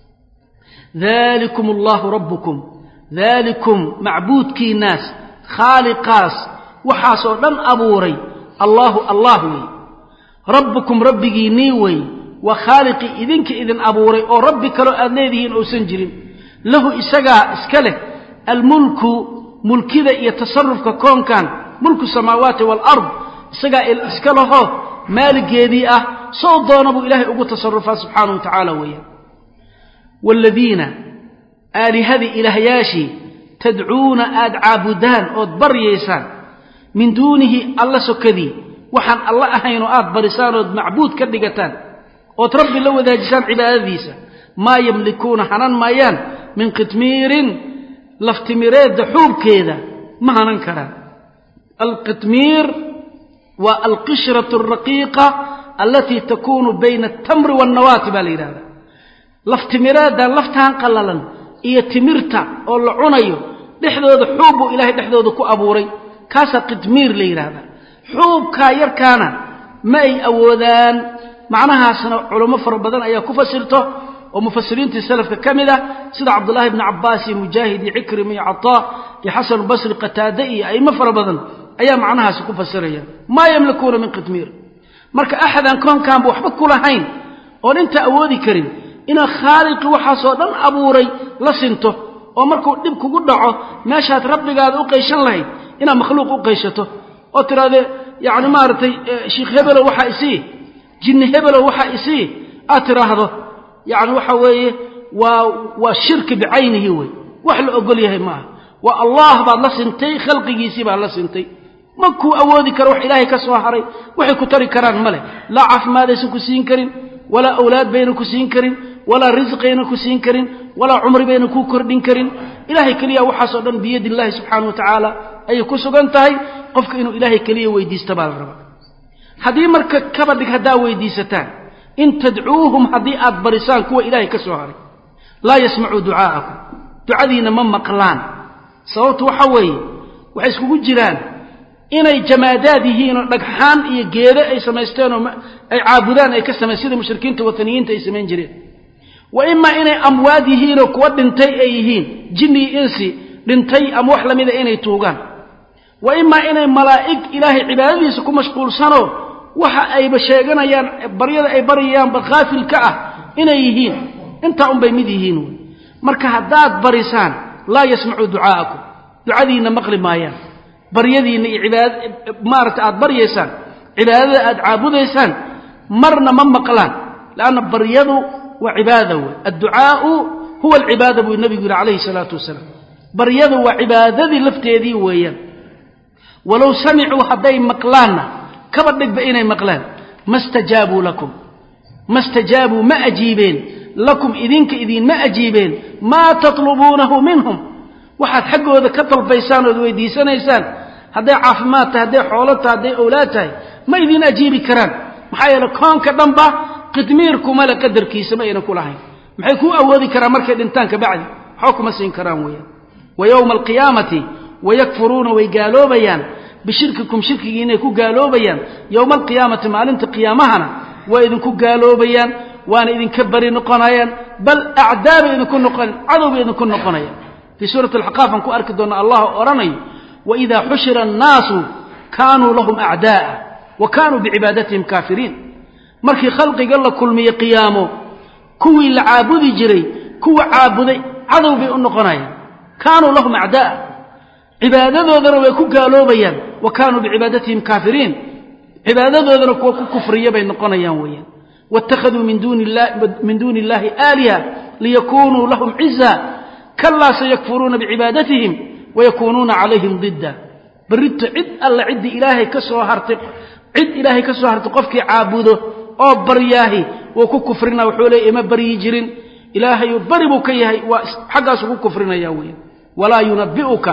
dalikum allahu rabbukum daalikum macbuudkiinaas khaaliqaas waxaasoo dhan abuuray allaahu allah wey rabbukum rabbigiinnii wey waa khaaliqii idinka idin abuuray oo rabbi kaloo aad leedihiin uusan jirin lahu isagaa iska leh almulku mulkida iyo tasarufka koonkan mulku samaawaati waalard isagaa iska laho maaligeedii ah sow doona buu ilaahay ugu tasarufaa subxaanahu wa tacaala weeyaan waaladiina aalihadii ilaahyaashii tadcuuna aad caabudaan ood baryaysaan min duunihi alla sokadii waxaan alla ahayn oo aad barisaan ood macbuud ka dhigataan ood rabbi la wadaajisaan cibaadadiisa maa yamlikuuna hanan maayaan min qitmiirin laftimireedda xuubkeeda ma hanan karaan alqitmiir waa alqishratu alraqiiqa alatii takuunu bayna altamri waannawaati baa la yidhahda laftimireedda laftaan qallalan iyo timirta oo la cunayo dhexdooda xuub buu ilaahay dhexdooda ku abuuray kaasaa qitmiir la yidhaahda xuubkaa yarkaana ma ay awoodaan macnahaasna culamo fara badan ayaa ku fasirto oo mufasiriintii salafka ka mid ah sida cabdullaahi bni cabbaas iyo mujaahid iyo cikrima iyo cataa iyo xasanubasri qataade iyo a'imo fara badan ayaa macnahaasi ku fasiraya maa yamlikuuna min qitmiir marka axadaan koonkaanba waxba ku lahayn oon intaa awoodi karin inaad khaaliqii waxaasoo dhan abuuray la sinto oo markuu dhib kugu dhaco meeshaad rabbigaada u qayshan lahayd inaad makhluuq u qayshato oo tidhahdee yacni maaragtay sheikh hebelow waxaa isii jinni hebelow waxaa isii aad tidhaahdo yacni waxa weeye waa waa shirki bicaynihi wey wax la ogol yahay ma aha waa allah baad la sintay khalqigiisii baad la sintay ma kuu awoodi karo wax ilaahay ka soo haray waxay ku tari karaan ma leh laa caafimaadaysan ku siin karin walaa awlaad bayna ku siin karin walaa risqayna ku siin karin walaa cumri bayna kuu kordhin karin ilaahay keliya waxaasoo dhan biyadi illaahi subxaana wa tacaala ayay ku sugan tahay qofka inuu ilaahay keliya weydiista baa la rabaa haddii marka kaba dhig haddaa weydiisataan in tadcuuhum haddii aad barisaan kuwa ilaahay ka soo haray laa yasmacuu ducaa'akum ducadiinna ma maqlaan sababtu waxa weeye waxay iskugu jiraan inay jamaadaad yihiin oo dhagxaan iyo geedo ay samaysteen oo ay caabudaan ay ka samayn sida mushrikiinta wataniyiinta ay samayn jireen wa imaa inay amwaad yihiinoo kuwa dhintay ay yihiin jinni iyo insi dhintay ama wax lamida inay tuugaan wa imaa inay malaa'ig ilaahay cibaadadiisa ku mashquulsanoo waxa ayba sheeganayaan baryada ay baryayaanba khaafil ka ah inay yihiin intaa unbay mid yihiin wey marka haddaad barisaan laa yasmacuu ducaa'akum ducadiinna maqli maayaan baryadiinna iyo cibaad maaragta aad baryaysaan cibaadada aad caabudaysaan marna ma maqlaan leanna baryadu waa cibaada wey adducaau huwa alcibaada buu nabigu yidhi calayhi salaatu wasalaam baryadu waa cibaadadii lafteedii weeyaan walow samicuu hadday maqlaanna kaba dhigba inay maqlaan ma stajaabuu lakum ma stajaabuu ma ajiibeen lakum idinka idiinma ajiibeen maa tatlubuunahu minhum waxaad xaggooda ka dalbaysaan ood weydiisanaysaan hadday caafimaad tahay hadday xoolo tahay hadday owlaad tahay ma idiin ajiibi karaan maxaa yeele koonka dhanba qidmiirkuma le qadarkiisa ma aynan ku lahayn maxay kuu awoodi karaan markay dhintaan ka bacdi waxba kuma siin karaan weeyaan wa yowma alqiyaamati wayakfuruuna way gaaloobayaan bishirkikum shirkigii inay ku gaaloobayaan yowma alqiyaamati maalinta qiyaamahana waa idinku gaaloobayaan waana idinka bari noqonayaan bal acdaa bay idinku noqon cadow bay idinku noqonayaan fii suurati alxaqaaf aan ku arki doonna allah odhanayo waidaa xushira annaasu kaanuu lahum acdaa'a wa kaanuu bicibaadatihim kaafiriin markii khalqiga la kulmiye qiyaamo kuwii la caabudi jiray kuwa caabuday cadow bay u noqonayaan kaanuu lahum acdaa'a cibaadadoodana way ku gaaloobayaan wa kaanuu bicibaadatihim kaafiriin cibaadadoodana kuwa ku kufriya bay noqonayaan weeyaan waittakhaduu min duuni illahi aaliha liyakunuu lahum ciza kalaa sayakfuruuna bicibaadatihim wayakuunuuna calayhim didda berrito cid alla ciddii ilaahay ka soo hartay cid ilaahay ka soo hartay qofkii caabudo oo baryaahi wuu ku kufrina wuxuu leeya ima baryi jirin ilaahayu bari buu ka yahay waa xaggaasu ku kufrinaya weeyaan walaa yunabiuka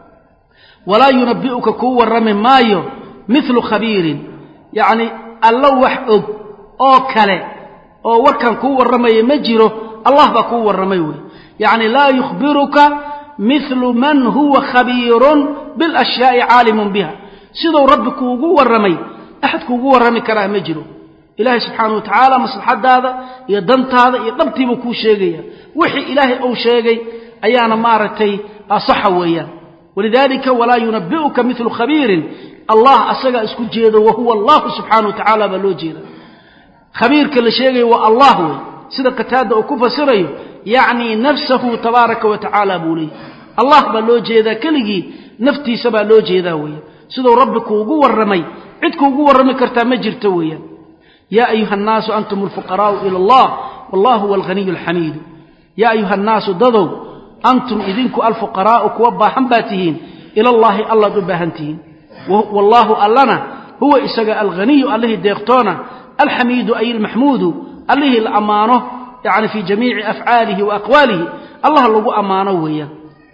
walaa yunabi'uka kuu warrami maayo milu khabiirin yacni alla wax og oo kale oo warkan kuu warramaya ma jiro allah baa kuu warramay wey yacni laa yukhbiruka milu man huwa khabiirun bilashyaai caalimun biha siduu rabbi kuugu warramay axad kuugu warrami karaa ma jiro ilaahay subxaana wa tacaala maslaxadaada iyo dantaada iyo dhabtiibuu kuu sheegaya wixii ilaahay uu sheegay ayaana maaragtay asaxa weeyaan walidalika walaa yunabi'uka milu khabiirin allah asagaa isku jeedo wahuwa allahu subxaana wa tacaala baa loo jeeda khabiirka la sheegayo waa allah wey sida qataada uu ku fasirayo yacni nafsahu tabaaraka wa tacaala buu leeyay allah baa loo jeedaa keligii naftiisa baa loo jeedaa weeye siduu rabbi kuugu warramay cid kuugu warrami kartaa ma jirto weeyaan yaa ayuha annaasu antum alfuqaraa'u ila allah wallahu huwa alghaniyu alxamiidu yaa ayuha annaasu dadow antum idinku alfuqaraa'u kuwa baahan baa tihiin ila allaahi allaad u baahan tihiin wallaahu allana huwa isaga alghaniyu allihii deeqtoona alxamiidu ay almaxmuudu allihii la ammaano yani fii jamiici afcaalihi wa aqwaalihi allah lagu ammaano weeyaan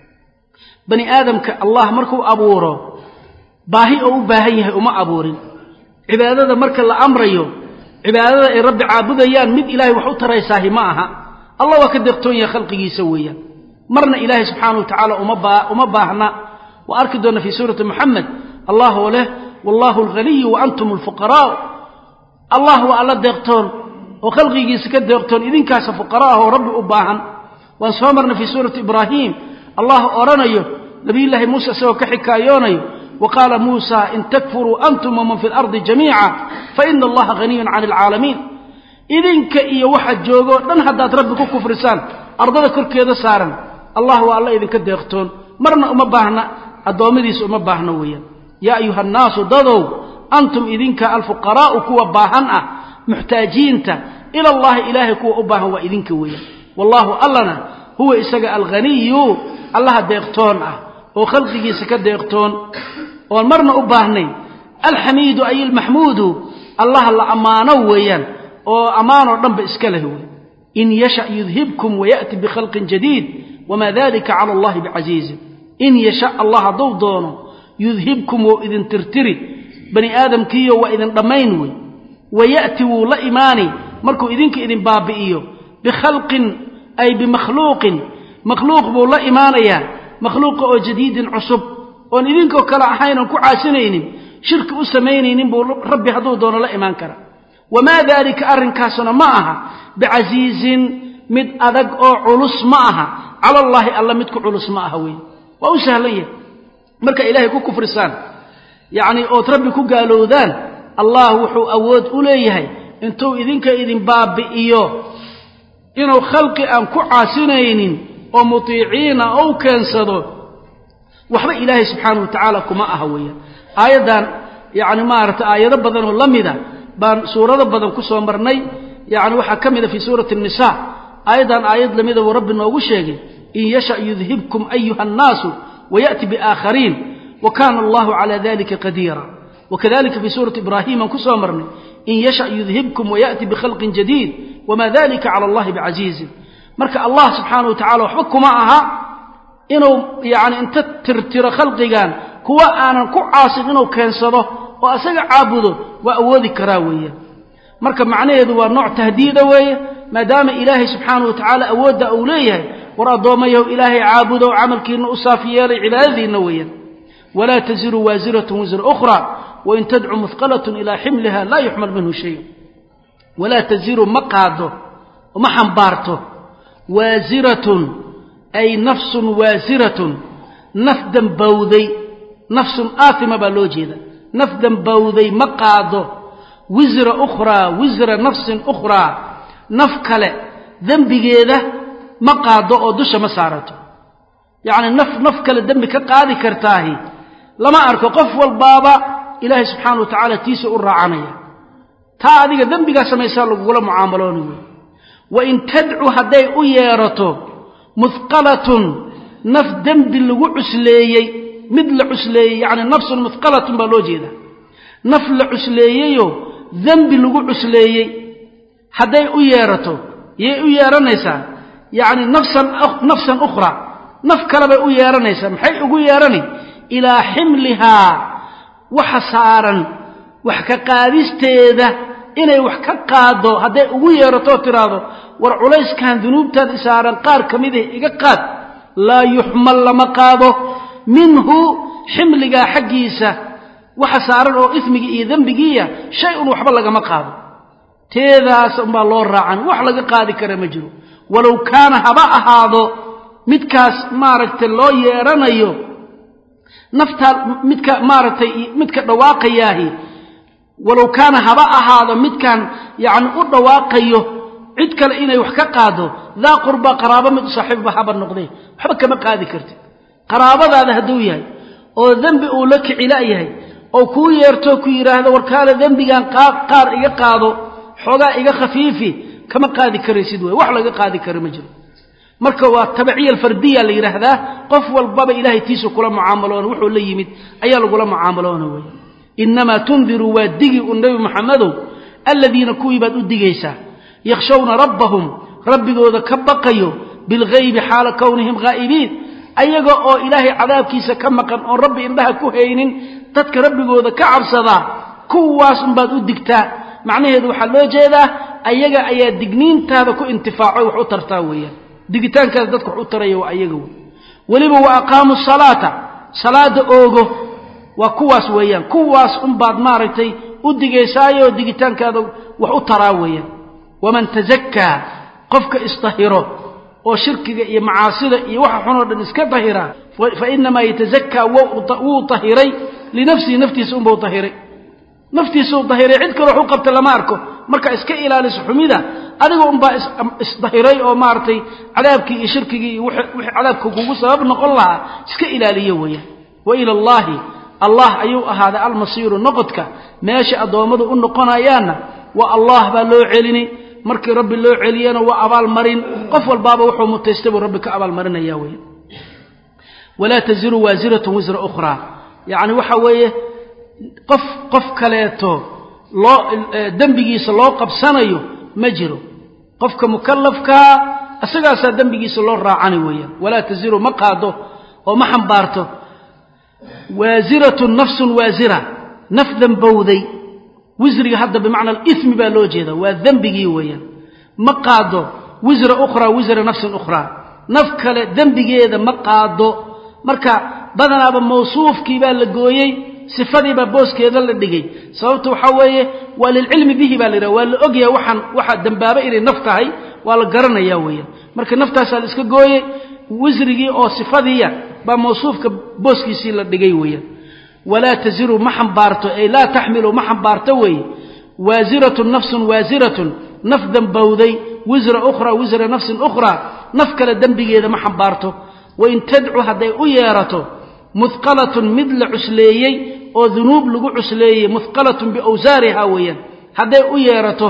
bani aadamka allah markuu abuuro baahi oo u baahan yahay uma abuurin cibaadada marka la amrayo cibaadada ay rabbi caabudayaan mid ilaahay wax u taraysaahi ma aha allah waa ka deeqtoon yahay khalqigiisa weeyaan marna ilaahay subxaana wa tacaala uma baahna wa arki doonna fii suurati moxamed allah oo leh wallahu alghaniyu wa antum alfuqaraa'u allah waa alla deeqtoon oo khalqigiisa ka deeqtoon idinkaasa fuqara ah oo rabbi u baahan waan soo marnay fii suurati ibraahiim allah odhanayo nabiyullaahi muuse isagoo ka xikaayoonayo wa qaala muusa in takfuruu antum waman fi lardi jamiica faina allaha haniyun cani alcaalamiin idinka iyo waxa joogoo dhan haddaad rabbi ku kufrisaan ardada korkeeda saaran allah waa alla idinka deeqtoon marna uma baahna addoommadiisa uma baahno weeyaan yaa ayuha annaasu dadow antum idinka alfuqaraa'u kuwa baahan ah muxtaajiinta ila allahi ilaahay kuwa u baahan waa idinka weeyaan wallaahu allana huwa isaga alghaniyu allaha deeqtoon ah oo khalqigiisa ka deeqtoon oon marna u baahnayn alxamiidu ay almaxmuudu allaha la ammaano weeyaan oo ammaanoo dhanba iska leh wey in yasha yudhibkum waya'ti bikhalqin jadiid wamaa dalika cala allahi bicasiizin in yasha allah hadduu doono yudhibkum wou idin tirtiri bani aadamkiiyo waa idin dhammayn wey waya'ti wuu la imaani markuu idinka idin baabi'iyo bikhalqin ay bimakhluuqin makhluuq buu la imaanayaa makhluuqa oo jadiidin cusub oon idinkoo kale ahayn oon ku caasinaynin shirki u samaynaynin buu rabbi hadduu doono la imaan kara wamaa daalika arrinkaasuna ma aha bicasiizin mid adag oo culus ma aha cala allaahi alla mid ku culus ma aha wey waa u sahlan yahay marka ilaahay ku kufrisaan yacnii ood rabbi ku gaalowdaan allah wuxuu awood u leeyahay intuu idinka idin baabi'iyo inuu khalqi aan ku caasinaynin oo mutiiciina ou keensado waxba ilaahay subxaanahu wa tacaala kuma aha weeyaan aayaddan yacni maaragtay aayado badan oo la mida baan suurado badan ku soo marnay yacni waxaa ka mida fii suurati annisaa aayaddan aayad lamida buu rabbi noogu sheegay in yasha yudhibkum ayuha annaasu waya'ti biaakhariin wa kaana allahu calaa dalika qadiira wakadalika fii suurati ibraahiim aan ku soo marnay in yasha yudhibkum waya'ti bikhalqin jadiid wamaa dalika cala allahi bicasiizin marka allah subxaanahu wa tacala waxba kuma aha inuu yacni inta tirtiro khalqigan kuwa aanan ku caasin inuu keensado oo asaga caabudo waa awoodi karaa weeyaan marka macnaheedu waa nooc tahdiida weeye maadaama ilaahay subxaanahu wa tacaala awoodda uu leeyahay war addoommayahu ilaahay caabudo camalkiinna u saaf yeelay cibaadadiinna weeyaan walaa taziru waasiratun wisra ukhra wain tadcu muhqalatun ilaa ximliha laa yuxmal minhu shay walaa taziru ma qaado ma xambaarto waasiratun ay nafsun waasiratun naf dambowday nafsun aatima baa loo jeeda naf dambowday ma qaado wisra ukhraa wisra nafsin ukhraa naf kale dembigeeda ma qaado oo dusha ma saarato yacni naf naf kale dembi ka qaadi kartaahi lama arko qof walbaaba ilaahay subxaana wa tacaala tiisa u raacanaya taa adiga dembigaa samaysaa lagugula mucaamalooni wey wain tadcu hadday u yeerato muhqalatun naf dembi lagu cusleeyey mid la cusleeyey yacni nafsun muhqalatun baa loo jeedaa naf la cusleeyeyoo dembi lagu cusleeyey hadday u yeerato yay u yeeranaysaa yacni nafsan nafsan ukhraa naf kale bay u yeeranaysaa maxay ugu yeerani ilaa ximlihaa waxa saaran wax ka qaadisteeda inay wax ka qaaddo hadday ugu yeeratoo tidhaahdo war culayskan dunuubtaan isaaran qaar ka mida iga qaad laa yuxmal lama qaado minhu ximligaa xaggiisa waxa saaran oo ismigii iyo dembigiiya shay un waxba lagama qaado teedaas unbaa loo raacan wax laga qaadi kara ma jiro walow kaana haba ahaado midkaas maaragtay loo yeedhanayo naftaa midka maaragtay midka dhawaaqayaahi walow kaana haba ahaado midkaan yacni u dhawaaqayo cid kale inay wax ka qaado daa qurba qaraabo mid u saaxiibba haba noqdee waxba kama qaadi kartid qaraabadaada hadduu yahay oo dembi uu la kicila yahay oo kuu yeerto ku yidhaahdo warkaale dembigan qaar iga qaado xoogaa iga khafiifi kama qaadi karaysid wey wax laga qaadi kara ma jiro marka waa tabiciya alfardiya la yidhaahdaa qof walbaba ilahay tiisa kula mucaamaloona wuxuu la yimid ayaa lagula mucaamaloona wey inamaa tundiru waa digi un nebi maxamedow aladiina kuwii baad u digaysaa yakhshawna rabbahum rabbigooda ka baqayo bilgaybi xaala kownihim haa'ibiin ayaga oo ilaahay cadaabkiisa ka maqan oon rabbi indhaha ku haynin dadka rabbigooda ka cabsadaa kuwaas unbaad u digtaa macnaheedu waxaa loo jeedaa ayaga ayaa digniintaada ku intifaaco wax u tartaa weeyaan digitaankaada dadka wax u taraya waa ayaga wey weliba wa aqaamu salaata salaada oogo waa kuwaas weeyaan kuwaas unbaad maaragtay u digaysaayoo digitaankaada wax u taraa weeyaan waman tazakkaa qofka isdahiro oo shirkiga iyo macaasida iyo waxa xunoo dhan iska dahira fa inamaa yatazakaa wuu dahiray linafsihi naftiisa unbau dahiray naftiisuu dahiray cid kale wax u qabta lama arko marka iska ilaaliso xumida adiga unbaa isdahiray oo maaragtay cadaabkii iyo shirkigii iyo wixii cadaabka kugu sabab noqon lahaa iska ilaaliyo weeyaan wa ila allaahi allah ayuu ahaaday almasiiru noqodka meesha addoommadu u noqonayaanna waa allah baa loo celini markii rabbi loo celiyana waa abaalmarin qof walbaaba wuxuu mutaystay buu rabbi ka abaalmarinaya weya walaa taziru waasiratun wisra ukhraa yacni waxa weeye qof qof kaleeto loo dembigiisa loo qabsanayo ma jiro qofka mukallafkaa isagaasaa dembigiisa loo raacani weeyaan walaa taziru ma qaado oo ma xambaarto waasiratun nafsun waasira naf dembowday wisriga hadda bimacna alimi baa loo jeeda waa dembigii weeyaan ma qaado wisra ukhraa wisra nafsin ukhraa naf kale dembigeeda ma qaado marka badanaaba mawsuufkii baa la gooyey sifadiibaa booskeeda la dhigay sababta waxaa weeye waa lilcilmi bihi baa la yidhaha waa la ogyahay waxaan waxaa dembaaba inay naf tahay waa la garanaya weeyaan marka naftaasaa la iska gooyey wisrigii oo sifadiiya baa mawsuufka booskiisii la dhigay weeyaan walaa taziru ma xambaarto ay laa taxmilu ma xambaarto weeye waasiratun nafsun waasiratun naf dembowday wisra ukhraa wisra nafsin ukhraa naf kale dembigeeda ma xambaarto wain tadcu hadday u yeerato muhqalatun mid la cusleeyey oo dunuub lagu cusleeyey muhqalatun biawsaariha weeyaan hadday u yeerato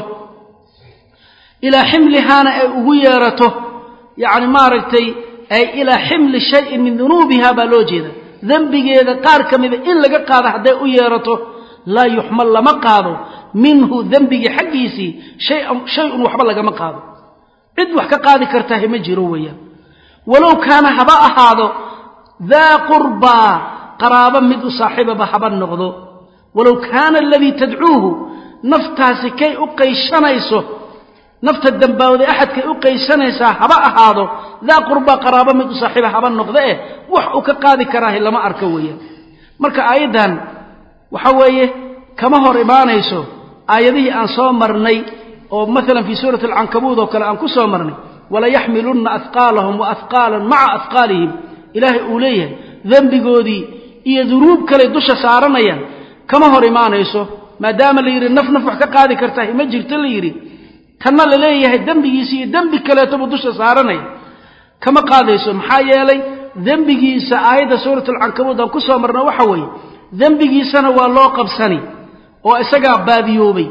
ilaa ximlihaana ay ugu yeerato yacni maaragtay ay ilaa ximli shayin min dunuubiha baa loo jeeda dembigeeda qaar ka mida in laga qaado hadday u yeerato laa yuxmal lama qaado minhu dembigii xaggiisii shay-un waxba lagama qaado cid wax ka qaadi kartahay ma jiro weeyaan walow kaana haba ahaado daa qurbaa qaraabo mid u saaxiibaba haba noqdo walow kaana aladii tadcuuhu naftaasi kay u qayshanayso nafta dambaawday axadkay u qaysanaysaa haba ahaado daa qurbaa qaraabo mid u saaxiiba haba noqda eh wax uu ka qaadi karaahi lama arko weeyaan marka aayaddan waxa weeye kama hor imaanayso aayadihii aan soo marnay oo maalan fii suurati alcankabuud oo kale aan ku soo marnay walayaxmilunna ahqaalahum wa ahqaalan maca ahqaalihim ilaahay uu leeyahay dembigoodii iyo dunuub kaley dusha saaranayaan kama hor imaanayso maadaama la yidhi naf naf wax ka qaadi kartahay ma jirto la yidhi tanna la leeyahay dembigiisa iyo dembi kaleetobuu dusha saaranaya kama qaadayso maxaa yeelay dembigiisa aayadda suuratulcankabuud aan ku soo marna waxa weeye dembigiisana waa loo qabsani oo isagaa baadiyoobay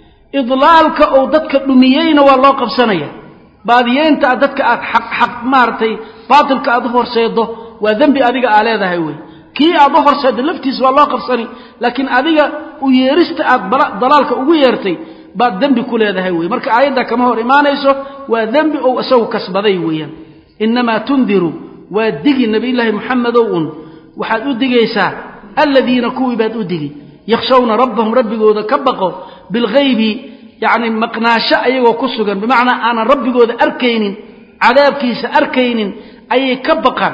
idlaalka uu dadka dhumiyeyna waa loo qabsanaya baadiyeynta aad dadka aad xaq xaq maaragtay baatilka aad u horseeddo waa dembi adiga aa leedahay wey kii aad u horseeddo laftiisa waa loo qabsani laakiin adiga u yeerista aad dalaalka ugu yeertay baad dembi ku leedahay wey marka aayaddaa kama hor imaanayso waa dembi ou isagu kasbaday weeyaan innamaa tundiru waa digi nebiyullaahi moxamedow un waxaad u digaysaa aladiina kuwii baad u digi yakhshawna rabbahum rabbigooda ka baqo bilghaybi yacni maqnaasho ayagoo ku sugan bimacnaa aanan rabbigooda arkaynin cadaabkiisa arkaynin ayay ka baqaan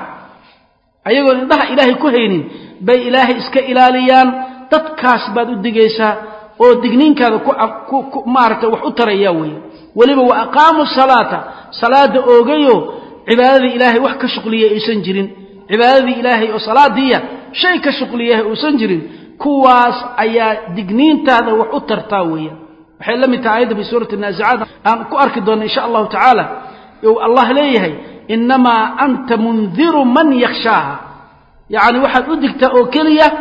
ayagoon indhaha ilaahay ku haynin bay ilaahay iska ilaaliyaan dadkaas baad u digaysaa oo digniinkaada ku maaragtay wax u taraya weeye weliba wa aqaamuu salaata salaada oogayo cibaadadii ilaahay wax ka shuqliya aysan jirin cibaadadii ilaahay oo salaadiiya shay ka shuqliyaha uusan jirin kuwaas ayaa digniintaada wax u tartaa weeyaan waxay la mid tahay ayadda fi suurati naazicaat aan ku arki doonna insha allahu tacaala ou allah leeyahay innamaa anta mundiru man yakhshaaha yacni waxaad u digtaa oo keliya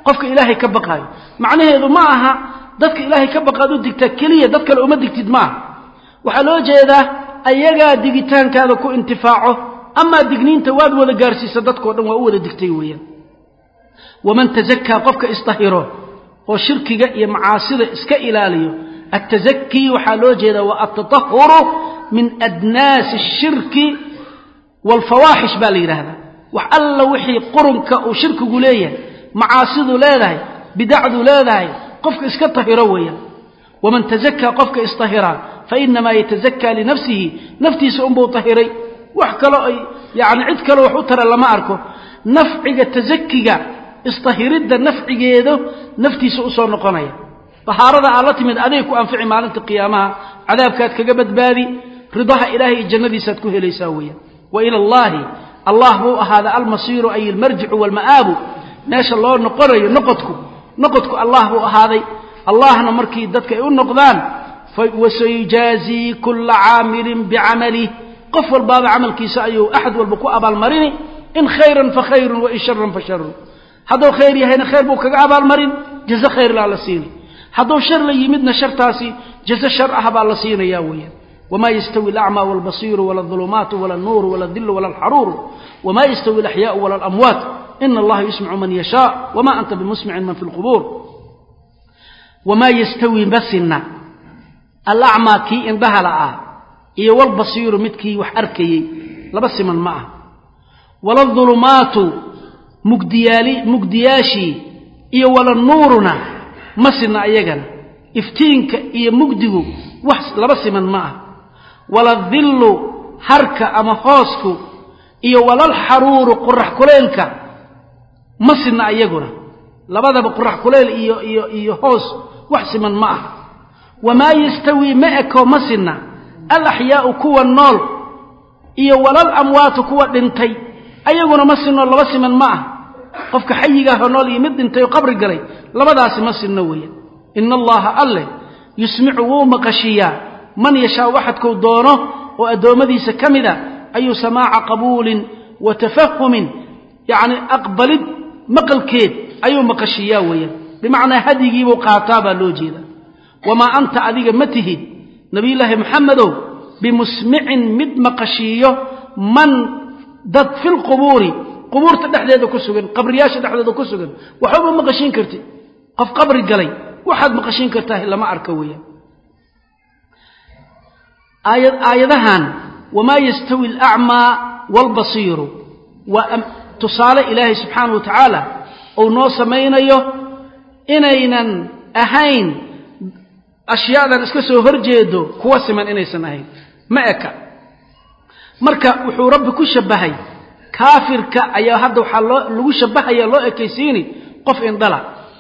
qofka ilaahay ka baqaayo macnaheedu ma aha dadka ilaahay ka baqaad u digtaa keliya dad kale uma digtid ma aha waxaa loo jeedaa ayagaa digitaankaada ku intifaaco amaa digniinta waad wada gaarsiisa dadkao dhan waa u wada digtay weeyaan waman tazakaa qofka isdahiro oo shirkiga iyo macaasida iska ilaaliyo atazakii waxaa loo jeedaa waa altatahuru min adnaasi ashirki waalfawaaxish baa la yidhaahdaa wax alla wixii qurunka uu shirkigu leeyahay macaasidu leedahay bidacdu leedahay qofka iska tahiro weeyaan waman tazakaa qofka isdahiraa fainamaa yatazakaa linafsihi naftiisa unbuu tahiray wax kaloo ay yani cid kaloo wax u tara lama arko nafciga tazakiga isdahiridda nafcigeedu naftiisa usoo noqonaya dahaarada aad la timid aday ku anfici maalinta qiyaamaha cadaabkaad kaga badbaadi ridaha ilaahay iyo jannadiisaad ku helaysaa weeyaan wa ila allaahi allah buu ahaada almasiiru ay almarjicu waalma'aabu meesha loo noqonayo noqodku noqodku allah buu ahaaday allahna markii dadka ay u noqdaan wasayujaazii kulla caamilin bicamalih qof walbaaba camalkiisa ayuu axad walba ku abaalmarini in khayran fa khayrun wain sharan fa sharun hadduu khayr yahayna khayr buu kaga abaalmarin jaze khayrlaa la siini hadduu shar la yimidna shartaasi jaze shar ah baa la siinaya weeyaan wamaa yastawi alacmaa waalbasiiru wala adulumaatu wala alnuuru wala adilu wala alxaruuru wamaa yastawi alaxyaau wala alamwaat ina allaha yusmicu man yashaa wama anta bimusmicin man fi lqubuur wamaa yastawi masina alacmaa kii indhahala ah iyo walbasiiru midkii wax arkayey laba siman ma ah wala adulumaatu mugdiyaali mugdiyaashii iyo wala nuuruna ma sinna ayagana iftiinka iyo mugdigu wax laba siman ma ah wala dillu harka ama hoosku iyo walalxaruuru qorax kuleylka ma sinna ayaguna labadaba qorax kuleyl iyo iyo iyo hoos wax siman ma ah wamaa yastawii ma eko ma sinna alaxyaau kuwa nool iyo walal amwaatu kuwa dhintay ayaguna ma sinno laba siman ma ah qofka xayigaahoo nool iyo mid dhintay oo qabri galay labadaasi ma sinno weeyaan ina allaha alleh yusmicu wuu maqashiyaa man yashaa waxadkuu doono oo addoommadiisa ka mida ayuu samaaca qabuulin wa tafahumin yacni aqbalid maqalkeed ayuu maqashiyaa weeyaan bimacnaa hadyigiibuu qaataa baa loo jeeda wamaa anta adiga ma tihid nabiyullaahi maxamedow bimusmicin mid maqashiiyo man dad filqubuuri qubuurta dhexdeeda ku sugan qabriyaasha dhexdeeda ku sugan waxbama maqashiin kartid qof qabri galay waxaad maqashiin kartaa lama arka weeyaan aaya aayadahan wamaa yastawi alacmaa waalbasiiru waa tusaale ilaahay subxaana wa tacaala uu noo samaynayo inaynan ahayn ashyaadan iska soo horjeedo kuwa siman inaysan ahayn ma eka marka wuxuu rabbi ku shabbahay kaafirka ayaa hadda waxaa loo lagu shabbahaya loo ekaysiini qof indhala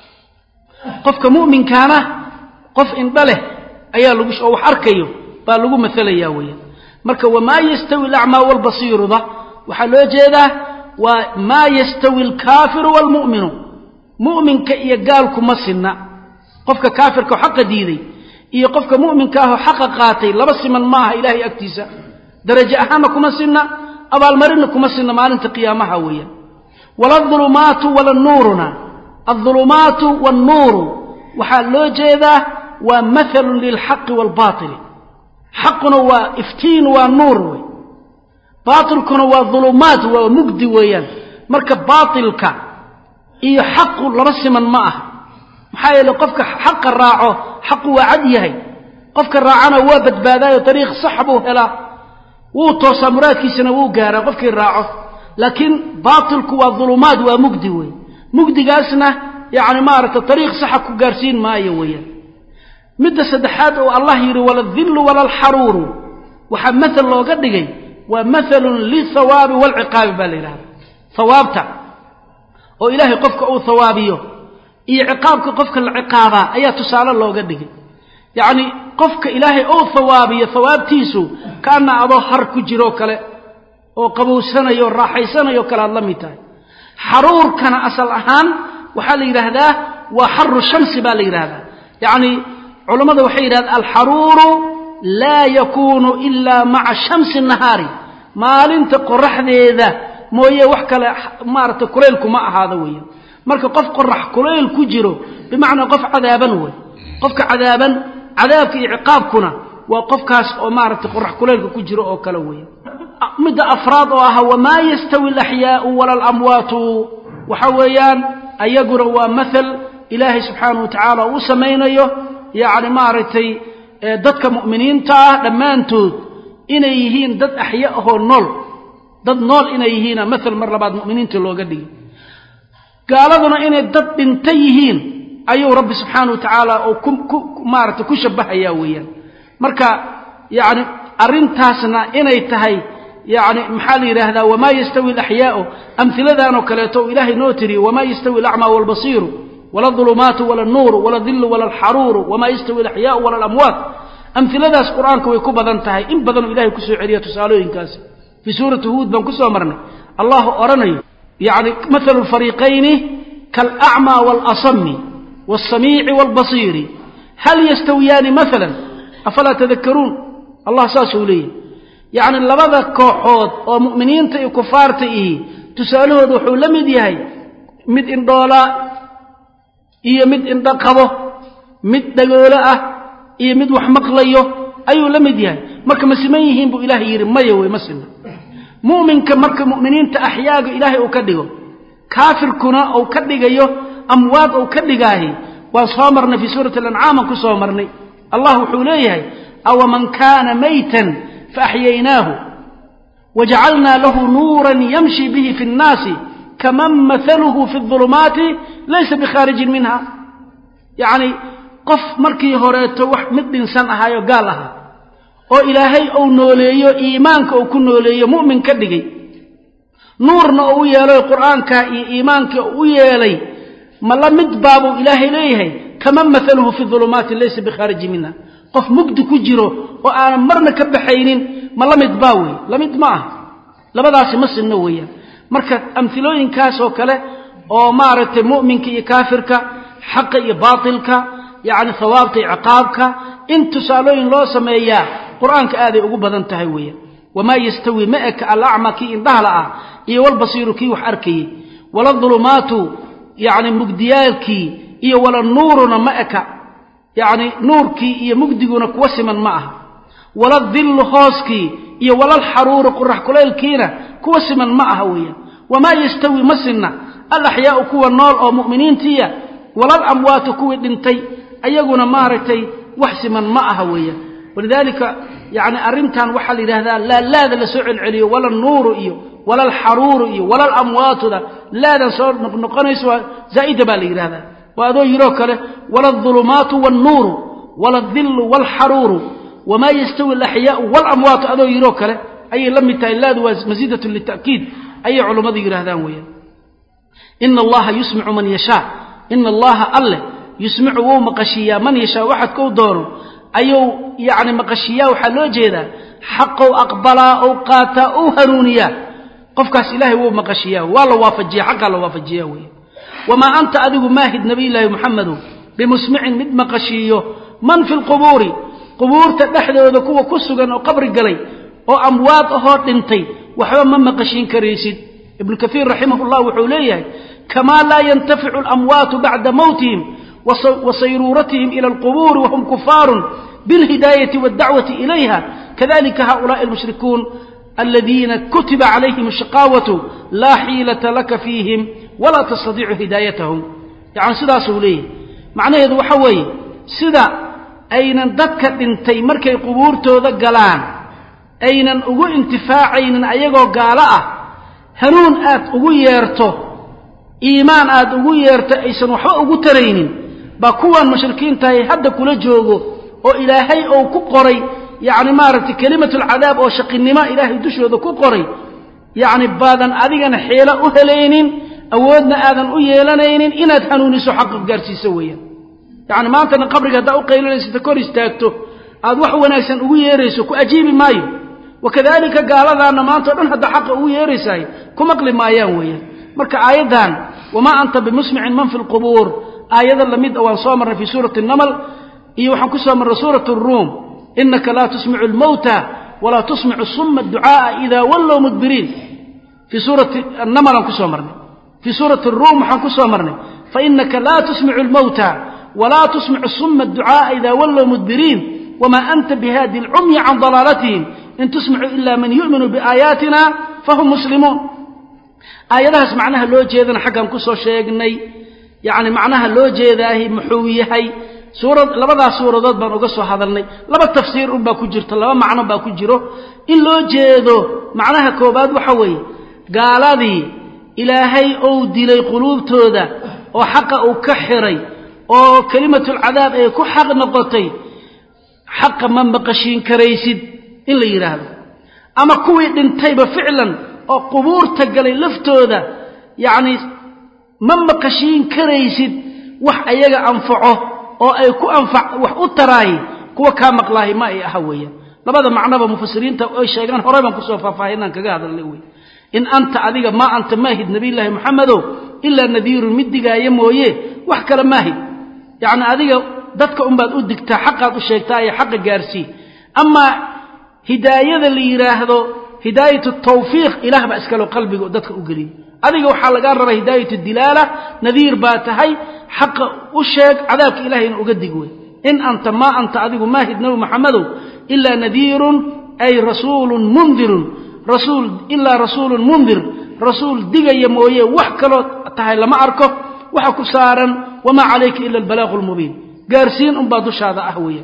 qofka mu'minkaana qof indha leh ayaa lagu oo wax arkayo baa lagu maalayaa weeyaan marka wamaa yastawi alacmaa waalbasiiruda waxaa loo jeedaa waa maa yastawi alkaafiru waalmu'minu mu'minka iyo gaalku ma sinna qofka kaafirka oo xaqa diiday iyo qofka mu'minka ahoo xaqa qaatay laba siman ma aha ilaahay agtiisa darajo ahaanna kuma sinna abaalmarinna kuma sinna maalinta qiyaamaha weeyaan waladulumaatu walanuuruna aldulumaatu waalnuuru waxaa loo jeedaa waa mathalun lilxaqi waalbaatili xaquna waa iftiin waa nuur wey baatilkuna waa dulumaat waa mugdi weeyaan marka baatilka iyo xaqu laba siman ma aha maxaa yeele qofka xaqa raaco xaqu waa cad yahay qofka raacana waa badbaadaayo dariiq sax buu helaa wuu toosaa muraadkiisana wuu gaaraa qofkii raaco laakiin baatilku waa dulumaad waa mugdi wey mugdigaasna yacni maaragta dariiq saxa ku gaarsiin maayo weeyaan midda saddexaad oo allah yidhi waladillu walalxaruuru waxaa mathal looga dhigay waa mathalun lithawaabi waalciqaabi baa la yidhahda hawaabta oo ilaahay qofka uu hawaabiyo iyo ciqaabka qofka la ciqaabaa ayaa tusaale looga dhigay yacni qofka ilaahay ou hawaabiyo hawaabtiisu kaana adoo har ku jiroo kale oo qabowsanayo o raaxaysanayo kale aad la mid tahay xaruurkana asal ahaan waxaa la yidhaahdaa waa xaru shamsi baa la yidhaahdaa yacni culammada waxay yidhahdaan alxaruuru laa yakuunu ilaa maca shamsi nahaari maalinta qoraxdeeda mooye wax kale maaragtay kulaylku ma ahaado weeyaan marka qof qorax kulayl ku jiro bimacnaa qof cadaaban wey qofka cadaaban cadaabka iyo ciqaabkuna waa qofkaas oo maaragtay qorax kulaylka ku jiro oo kale weeye midda afraad oo ah wamaa yastawi alaxyaau wala alamwaatu waxa weeyaan ayaguna waa mathal ilaahay subxaanahu wa tacaala uu samaynayo yacni maaragtay dadka mu'miniinta ah dhammaantood inay yihiin dad axya ahoo nool dad nool inay yihiina mathal mar labaad mu'miniinta looga dhigi gaaladuna inay dad dhinta yihiin ayuu rabbi subxaanahu wa tacaala oo ku maaragtay ku shabahayaa weeyaan marka yacni arrintaasna inay tahay yacni maxaa la yidhaahdaa wamaa yastawi alaxyaau amhiladanoo kaleeto uu ilaahay noo tiri wamaa yastawi alacmaa waalbasiiru wala adulumaatu wala alnuuru wala adillu wala alxaruuru wamaa yastawi alaxyaau wala alamwaat amhiladaas qur-aanka way ku badan tahay in badanuu ilahay kusoo celiya tusaalooyinkaasi fii suurati huud baan ku soo marnay allahu odhanayo yacni mathalu lfariiqayni kaalacmaa waalasami waalsamiici waalbasiiri hal yastawiyaani maalan afalaa tadakaruun allah saasuu leeyahy yacni labada kooxood oo mu'miniinta iyo kufaarta ihi tusaalahooda wuxuu la mid yahay mid indhoolaa iyo mid indho qabo mid dhagoolo ah iyo mid wax maqlayo ayuu la mid yahay marka ma siman yihiin buu ilaahay yidhi maya wey ma sima mu'minka marka mu'miniinta axyaaga ilaahay uu ka dhigo kaafirkuna uu ka dhigayo amwaad uu ka dhigaahi waan soo marnay fii suurati alancaaman ku soo marnay allah wuxuu leeyahay awaman kaana maytan faaxyaynaahu wajacalnaa lahu nuuran yamshi bihi fi nnaasi kaman mahaluhu fi ulumaati laysa bikhaarijin minha yacni qof markii horeeto wax mid dhinsan ahaayo gaal ahaa oo ilaahay uu nooleeyo iimaanka uu ku nooleeyo mu'min ka dhigay nuurna uu u yeelay qur'aanka iyo iimaanka u yeelay ma la mid baabuu ilaahay leeyahay kaman mahaluhu fi ulumaati laysa bikhaarijin minha qof mugdi ku jiro oo aanan marna ka baxaynin ma la mid baa wey la mid ma ah labadaasi ma sinno weeyaan marka amhilooyinkaas oo kale oo maaragtay mu'minka iyo kaafirka xaqa iyo baatilka yacni hawaabta iyo ciqaabka in tusaalooyin loo sameeyaa qur-aanka aaday ugu badan tahay weeyaan wamaa yastawi ma eka alacma kii indhahla ah iyo walbasiiru kii wax arkayey wala dulumaatu yacni mugdiyaalkii iyo wala nuuruna ma eka yacni nuurkii iyo mugdiguna kuwa siman ma aha wala dillu hooskii iyo walalxaruuru qurax kulaylkiina kuwa siman ma aha weeyaan wamaa yastawi ma sinna alaxyaau kuwa nool oo mu'miniintiiya walal amwaatu kuwii dhintay ayaguna maaragtay wax siman ma aha weeyaan walidaalika yacni arrintan waxaa la yidhahdaa laalaada la soo celceliyo wala nuuru iyo wala alxaruuru iyo wala alamwaatuda laadan soo noqonayso waa zaa'ida baa la yidhahdaa waa adoo yidhoo kale wala adulumaatu waalnuuru wala adillu waalxaruuru wamaa yastawi alaxyaau waalamwaatu adoo yidhoo kale ayay la mid tahay laadu waa masiidatun lita'kiid ayay culummadu yidhahdaan weeyaan ina allaha yusmicu man yashaa ina allaha alleh yusmicu wuu maqashiiyaa man yashaa waxad kou doono ayuu yacni maqashiiyaa waxaa loo jeedaa xaqou aqbalaa ou qaataa ou hanuuniyaa qofkaas ilaahay wuu maqashiyaa waa la waafajiya xaqaa la waafajiyaa weeye wamaa anta adigu maahid nabiyullaahi muxamedow bimusmicin mid maqashiiyo man fi lqubuuri qubuurta dhexdooda kuwa ku sugan oo qabri galay oo amwaad ahoo dhintay waxba ma maqashiin karaysid ibnu kaiir raximah llah wuxuu leeyahay kamaa laa yantaficu alamwaatu bacda mowtihim wa sayruuratihim ila alqubuuri wahum kufaarun bilhidaayati waaldacwati ilayha kadalika haulaai almushrikuun aladiina kutiba calayhim ashaqaawatu laa xiilata laka fiihim walaa tastadiicu hidaayatahum yacni sidaasuu leeyahay macnaheedu waxa weeye sida aynan dadka dhintay markay qubuurtooda galaan aynan ugu intifaacaynin ayagoo gaalo ah hanuun aad ugu yeerto iimaan aad ugu yeerto aysan waxba ugu taraynin baa kuwan mushrikiintahay hadda kula joogo oo ilaahay ou ku qoray yacni maaragtay kelimatulcadaab oo shaqinimo ilaahay dushooda ku qoray yacni baadan adigana xeelo u helaynin awoodna aadan u yeelanaynin inaad hanuuniso xaqa gaarsiiso weeyaan yacni maantana qabriga haddaa u qaylinaysa kor istaagto aad wax wanaagsan ugu yeerayso ku ajiibi maayo wakadalika gaaladaanna maanta o dhan hadda xaqa ugu yeeraysahay ku maqli maayaan weeyaan marka aayaddan wamaa anta bimusmicin man fi lqubuur aayada lamid a waan soo marnay fii suurati namal iyo waxaan ku soo marnay suurat ruum inaka laa tusmicu lmowta walaa tusmicu suma ducaaa idaa wallow mudbiriin fii suurati namal aan ku soo marnay fii suurati aruum waxaan ku soo marnay fainaka laa tusmicu lmowta walaa tusmicu suma adducaa'a idaa wallow mudbiriin wamaa anta bihaadi alcumyi can dalaalatihim in tusmicu ila man yu'minu biaayaatina fahum muslimuun aayadahaas macnaha loo jeedana xaggan ku soo sheegnay yacni macnaha loo jeedaahi muxuu yahay suurad labadaas suuradood baan uga soo hadalnay laba tafsiir unbaa ku jirto laba macno baa ku jiro in loo jeedo macnaha koobaad waxa weeye gaaladii ilaahay ou dilay quluubtooda oo xaqa uu ka xiray oo kelimatulcadaab ay ku xaq noqotay xaqa ma maqashiin karaysid in la yidhaahdo ama kuwii dhintayba ficlan oo qubuurta galay laftooda yacni ma maqashiin karaysid wax ayaga anfaco oo ay ku anfac wax u taraayi kuwa kaa maqlaahi ma ay aha weeyaan labada macnoba mufasiriinta ay sheegaan horey baan kusoo faahfaahinaan kaga hadalnay wey in anta adiga maa anta maahid nabiyullaahi moxamedow ilaa nadiirun mid digaaya mooye wax kale maahid yacni adiga dadka unbaad u digtaa xaqaad u sheegtaa ee xaqa gaarsii amaa hidaayada la yidhaahdo hidaayatu tawfiiq ilaah baa iskalo qalbiga dadka u geliy adiga waxaa lagaa rabaa hidaayatu dilaala nadiir baa tahay xaqa u sheeg cadaabka ilahayna uga dig wey in anta maa anta adigu maahid nabi maxamedow ilaa nadiirun ay rasuulun mundirun rasuul ilaa rasuulun mundir rasuul digaya mooye wax kaloo tahay lama arko waxa ku saaran wamaa calayka ila albalaaqu lmubiin gaarsiin unbaa dushaada ah weeye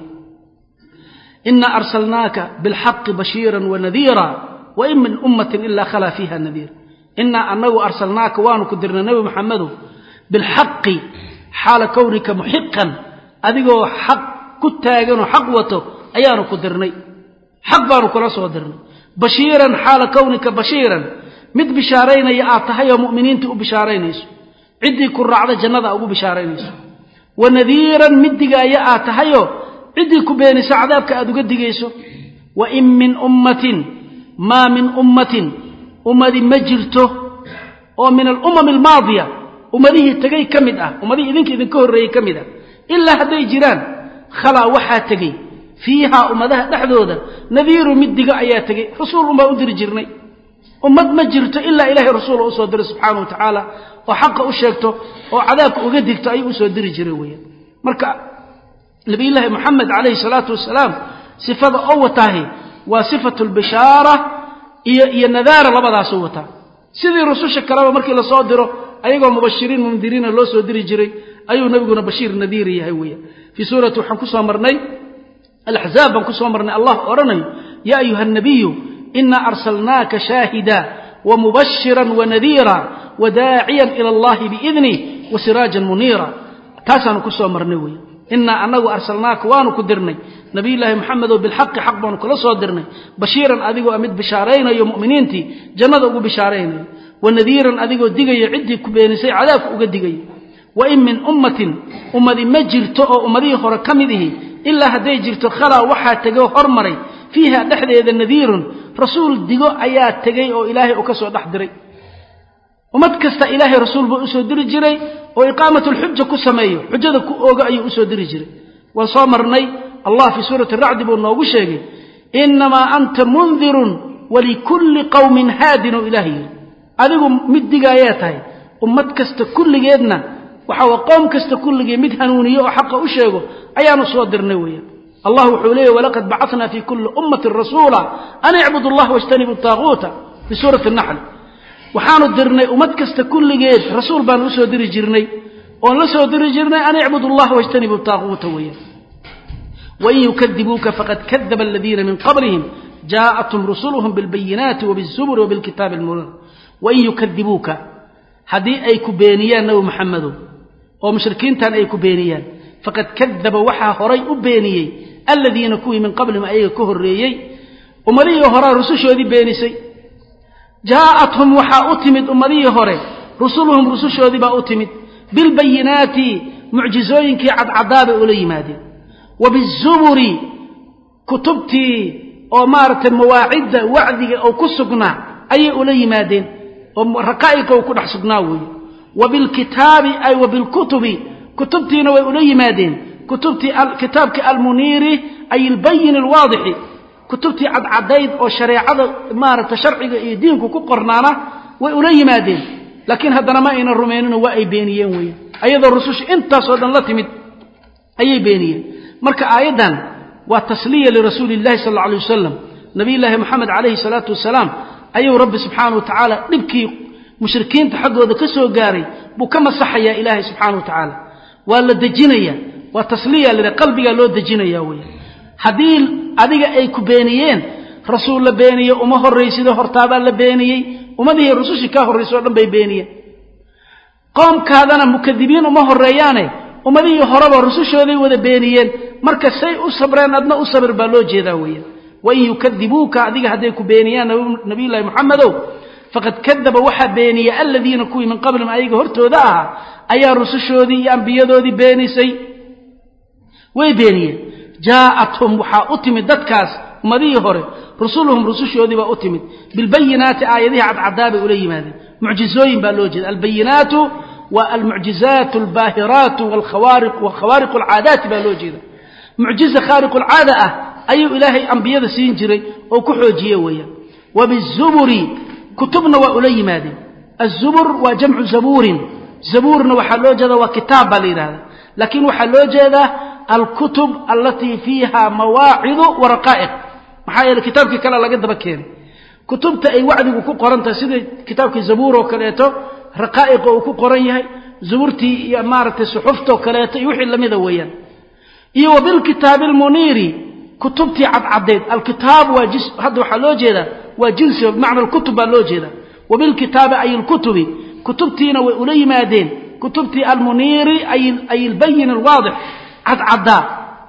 ina arsalnaaka bilxaqi bashiiran wanadiira wain min ummatin ilaa khalaa fiiha nadiir inaa anagu arsalnaaka waanu ku dirnay nebi maxamedow bilxaqi xaala kownika muxiqan adigoo xaq ku taaganoo xaq wato ayaanu ku dirnay xaq baanu kula soo dirnay bashiiran xaala kownika bashiiran mid bishaaraynaya aad tahay oo mu'miniinta u bishaaraynayso ciddii ku raacda jannada ugu bishaaraynayso wa nadiiran mid digaaya aad tahayoo ciddii ku beenisa cadaabka aad uga digayso wa in min ummatin maa min ummatin ummadi ma jirto oo min alumami almaadiya ummadihii tegay ka mid ah ummadihii idinka idinka horreeyey ka mid ah ilaa hadday jiraan khalaa waxaa tegey fiihaa ummadaha dhexdooda nadiiru mid diga ayaa tegey rasuul unbaa u diri jirnay ummad ma jirto ilaa ilaahay rasuula usoo diray subxaana wa tacaala oo xaqa u sheegto oo cadaabka uga digto ayuu usoo diri jiray weeyaan marka nabiyullaahi moxamed calayhi salaatu wasalaam sifada oo wataahi waa sifatu lbishaara iyo iyo nadaara labadaasuu wataa sidii rususha kaleba markii lasoo diro ayagoo mubashiriin mundiriina loo soo diri jiray ayuu nebiguna bashiir nadiir yahay weeyaan fii suurati waxaan ku soo marnay alaxzaab baan ku soo marnay allah odhanayo yaa ayuha nabiyu inaa arsalnaaka shaahida wamubashiran wanadiira wadaaciyan ila allahi biidnih wasiraajan muniira taasaanu ku soo marnay weeye inaa anagu arsalnaaka waanu ku dirnay nabiyullaahi moxamedow bilxaqi xaq baanu kula soo dirnay bashiiran adigoo mid bishaaraynayo mu'miniintii jannada ugu bishaaraynayo wanadiiran adigoo digayo ciddii ku beenisay cadaabka uga digayo wa in min ummatin ummadi ma jirto oo ummadihii hore ka mid ihi ilaa hadday jirto khalaa waxaa tegoo hormaray fiiha dhexdeeda nadiirun rasuul digo ayaa tegey oo ilaahay uu ka soo dhex diray ummad kasta ilaahay rasuul buu usoo diri jiray oo iqaamatulxuja ku sameeyo xujada ku ooga ayuu usoo diri jiray waan soo marnay allah fii suurati racdi buu noogu sheegay innamaa anta mundirun walikulli qowmin haadin oo ilaah yidhi adigu mid digaayaa tahay ummad kasta kulligeedna waxa wa qoom kasta kulligee mid hanuuniyo oo xaqa u sheego ayaanu soo dirnay weeyaan allah wuxuu leeyahy walaqad bacatnaa fii kulli ummatin rasuula an icbudu allah wajtanibu taaquuta fii suurati naxl waxaanu dirnay ummad kasta kulligeed rasuul baanu usoo diri jirnay oon la soo diri jirnay an icbudu allah wajtanibu taaquuta weeyaan wain yukadibuuka faqad kadaba aladiina min qablihim jaa'athum rusuluhum bilbayinaati wabizuburi wabilkitaabi almuniir wain yukadibuuka haddii ay ku beeniyaan nabi maxamedow oo mushrikiintan ay ku beeniyaan faqad kadaba waxaa horay u beeniyey aladiina kuwii min qablihim ayaga ka horreeyey ummadihii horaa rusushoodii beenisay jaa'athum waxaa u timid ummadihii hore rusuluhum rusushoodii baa u timid bilbayinaati mucjizooyinkii cadcadaabay ula yimaadeen wa bizuburi kutubtii oo maaragtay mawaacidda wacdiga oo ku sugnaa ayay ula yimaadeen oo raqaa'iqa uu ku dhex sugnaa weeye wa bilkitaabi ay wa bilkutubi kutubtiina way ula yimaadeen kutubtii kitaabkii almuniiri ay ilbayin alwaadixi kutubtii cadcadayd oo shareecada maaragta sharciga iyo diinku ku qornaana way ula yimaadeen laakiin haddana ma aynan rumaynino waa ay beeniyeen weeyaan ayadoo rususha intaasoo dhan la timid ayay beeniyeen marka aayaddan waa tasliya lirasuuli illahi sal alla alay wasalam nabiyullaahi moxamed calayhi salaatu wasalaam ayuu rabbi subxaana wa tacaala dhibkii mushrikiinta xaggooda ka soo gaaray buu ka masaxayaa ilaahay subxaana wa tacaala waa la dejinaya waa tasliya lida qalbigaa loo dejinaya weeyaan haddii adiga ay ku beeniyeen rasuul la beeniye uma horraysido hortaabaa la beeniyey ummadihii rusushii kaa horraysay o dhan bay beeniyeen qoomkaadana mukadibiin uma horreeyaane ummadihii horeba rusushooday wada beeniyeen marka say u sabreen adna u sabir baa loo jeedaa weeyaan wain yukadibuuka adiga hadday ku beeniyaan nabiyullahi moxamedow faqad kadaba waxaa beeniyey aladiina kuwii min qablihim ayaga hortooda ahaa ayaa rusushoodii iyo ambiyadoodii beenisay way beeniyeen jaa'athum waxaa u timid dadkaas ummadihii hore rusuluhum rusushoodii baa u timid bilbayinaati aayadihii cadcadaa bay ula yimaadeen mucjizooyin baa loo jeeda albayinaatu waa almucjizaat albaahiraatu wakhawaariqu alcaadaati baa loo jeeda mucjiza khaariqu alcaada ah ayuu ilaahay ambiyada siin jiray oo ku xoojiye weeyaan wa bizuburi kutubna waa ula yimaadeen azubur waa jamcu zabuurin zabuurna waxaa loo jeeda waa kitaab baa la yidhahda laakiin waxaa loo jeedaa alkutub alatii fiiha mawaacidu wa raqaa'iq maxaa yeele kitaabkii kale laga daba keenay kutubta ay wacdigu ku qoran tahay sida kitaabkii zabuur oo kaleeto raqaa'iqa uu ku qoran yahay zuburtii iyo maaragtay suxuftoo kaleeto iyo wixii lamida weeyaan iyo wa bilkitaabi almuniiri kutubtii cadcaddeed alkitaab waa jis hadda waxaa loo jeedaa waa jinsi bimacna alkutub baa loo jeedaa wa bilkitaabi ay alkutubi kutubtiina way ula yimaadeen kutubtii almuniiri ay albayin alwaadix cadcaddaa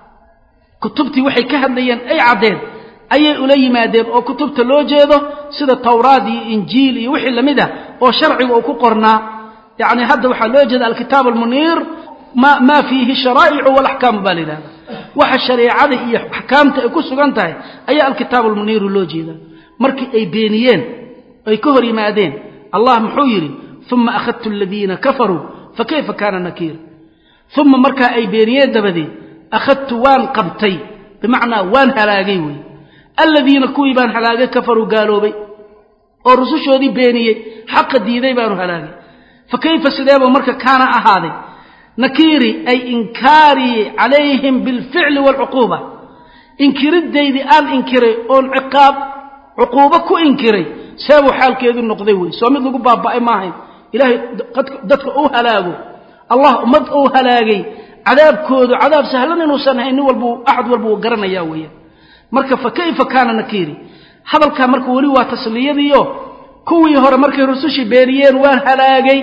kutubtii waxay ka hadlayeen ay caddeen ayay ula yimaadeen oo kutubta loo jeedo sida tawraad iyo injiil iyo wixii lamid ah oo sharciga uu ku qornaa yacni hadda waxaa loo jeeda alkitaab almuniir ma maa fiihi sharaa'icu walaxkaamu baa la yidhahda waxa shareecada iyo axkaamta ay ku sugan tahay ayaa alkitaab almuniiru loo jeedaa markii ay beeniyeen ay ka hor yimaadeen allah muxuu yidhi uma akhadtu aladiina kafaruu fakayfa kaana nakiir uma markaa ay beeniyeen dabadeed akhadtu waan qabtay bimacnaa waan halaagay wey aladiina kuwii baan halaagay kafaruu gaaloobay oo rusushoodii beeniyey xaqa diiday baanu halaagay fa kayfa sideebuu marka kaana ahaaday nakiiri ay inkaarii calayhim bilficli waalcuquuba inkiridaydii aan inkiray oon ciqaab cuquubo ku inkiray seebuu xaalkeedu noqday wey soo mid lagu baaba'ay maahayn ilaahay dadka uu halaago allah ummad uu halaagay cadaabkoodu cadaab sahlan inuusan hayn nin walbu axad walba uu garanayaa weeyaan marka fa kayfa kaana nakiiri hadalkaa marka weli waa tasliyadiio kuwii hore markay rusushii beeniyeen waan halaagay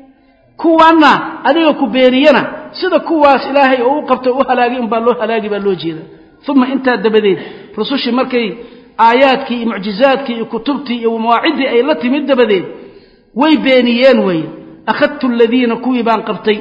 kuwanna adiga ku beeniyana sida kuwaas ilaahay oo u qabtay u halaagay unbaa loo halaagi baa loo jeeda uma intaa dabadeed rusushii markay aayaadkii iyo mucjizaadkii iyo kutubtii iyo mawaaciddii ay la timid dabadeed way beeniyeen weeye akhadtu aladiina kuwii baan qabtay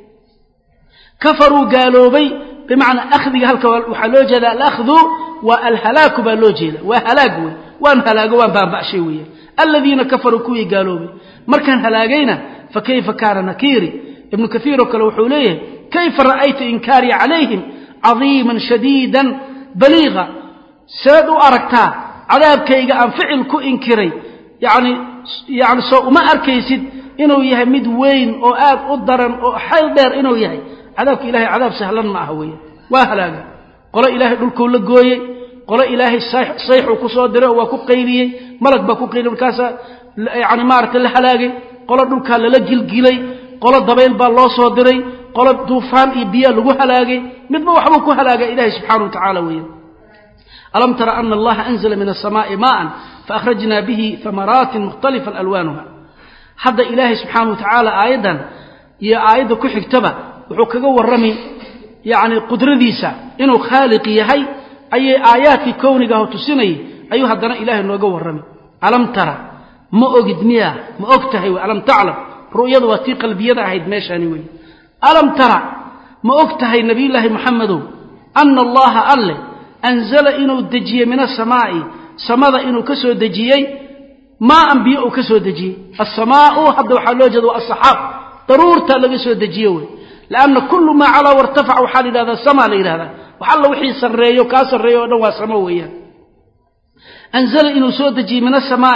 kafaruu gaaloobay bimacnaa akhdiga halka waxaa loo jeeda alakhdu waa alhalaaku baa loo jeeda waa halaag wey waan halaago waan baaba'shay weeye aladiina kafaruu kuwii gaaloobay markaan halaagayna fa kayfa kaana nakiiri ibnu kaiir oo kale wuxuu leeyahay kayfa ra'ayta inkaarii calayhim cadiiman shadiidan baliiqa seed u aragtaa cadaabkayga aan ficil ku inkiray yani yani soo uma arkaysid inuu yahay mid weyn oo aad u daran oo xayl dheer inuu yahay cadaabka ilahay cadaab sahlan ma aha weeye waa halaaga qolo ilaahay dhulkuu la gooyey qolo ilaahay sayxuu ku soo diray oo waa ku qayliyey malag baa ku qayliyey markaasaa yani maaragtay la halaagay qolo dhulkaa lala gilgilay qolo dabayl baa loo soo diray qolo duufaan iyo biyaa lagu halaagay midba waxbuu ku halaagay ilaahay subxaana wa tacaala weeye alam tara ana allaha anzla min aلsamaaءi maءa faakhrajna bihi hamaraatin mukhtalifan alwaanuha hadda ilaahay subxaana wa tacaala aayaddan iyo aayadda ku xigtaba wuxuu kaga warrami yacni qudradiisa inuu khaaliq yahay ayay aayaadkii kownigaho tusinayay ayuu haddana ilaahay nooga warrami alam tara ma ogid miya ma og tahay wey alam taclam ru'yadu waa tii qalbiyada ahayd meeshaani wey alam tara ma og tahay nebiyullaahi moxamedow ana allaha alle anzala inuu dejiyey min asamaa'i samada inuu ka soo dejiyey maaan biyo uu ka soo dejiyey asamaau hadda waxaa loo jeeda waa asaxaab daruurta laga soo dejiye wey lanna kullu maa calaa wartafac waxaa la yidhahdaa sama la yidhahdaa wax alla wixii sarreeyo kaa sarreeyo o dhan waa samo weeyaan anzala inuu soo dejiyey min asamaa'i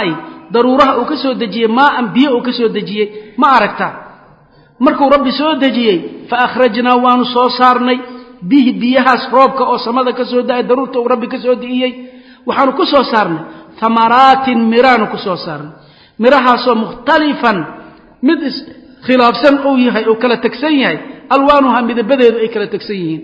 daruuraha uu ka soo dejiyey maaan biyo uu ka soo dejiyey ma aragtaa markuu rabbi soo dejiyey fa akhrajnaa waanu soo saarnay bihi biyahaas roobka oo samada ka soo da-ay daruurta uu rabbi ka soo di'iyey waxaanu ku soo saarnay hamaraatin miraanu ku soo saarnay mirahaasoo mukhtalifan mid iskhilaafsan uu yahay oo kala tegsan yahay alwaanuha midabadeedu ay kala tegsan yihiin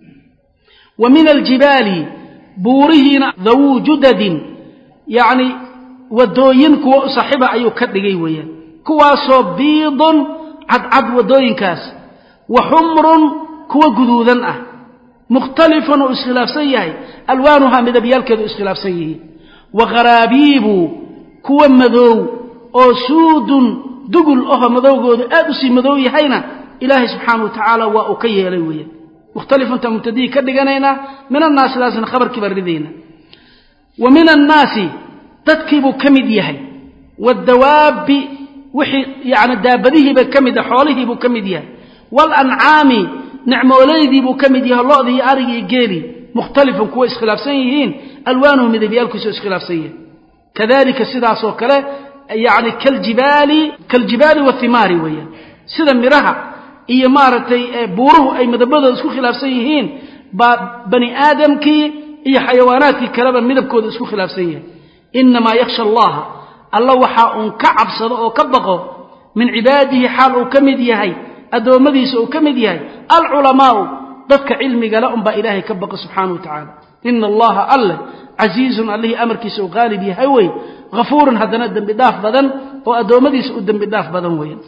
wa min aljibaali buurihiina dawuu judadin yacni waddooyin kuwa u saaxiiba ayuu ka dhigay weeyaan kuwaasoo biidun cadcad waddooyinkaas wa xumrun kuwa guduudan ah mukhtalifun uu iskhilaafsan yahay alwaanuhaa midabyaalkeedu iskhilaafsan yihiin wa kharaabiibu kuwa madoow oo suudun dugul aho madowgoodu aad u sii madow yahayna ilaahay subxaana wa tacaala waa uu ka yeelay weeyaan mukhtalifunta mubtadihii ka dhiganaynaa min annaasi daasna khabarkii baan ridayna wa min annaasi dadkiibuu ka mid yahay waaddawaabbi wixii yani daabadihiiba ka mid ah xoolihiibuu ka mid yahay waalancaami nicmooleydiibuu ka mid yahay lo-dii iyo arigii iyo geelii mukhtalifun kuwa iskhilaafsan yihiin alwaanuhu midabyaalkiisu iskhilaafsan yahay kadalika sidaasoo kale yani kaljibaali kaljibaali wathimaari weeyaan sida miraha iyo maaragtay buuruhu ay midabadooda isku khilaafsan yihiin baa bani aadamkii iyo xayawaanaadkii kaleba midabkooda isku khilaafsan yahay inamaa yakhsha allaha alla waxaa uun ka cabsado oo ka baqo min cibaadihi xaal uu ka mid yahay addoommadiisa uu ka mid yahay alculamaau dadka cilmigale unbaa ilaahay ka baqa subxaana wa tacaala ina allaha alleh casiizun allihii amarkiisa uu qaalib yahay wey hafuurun haddana dembi dhaaf badan oo addoommadiisa u dembi dhaaf badan weeyaan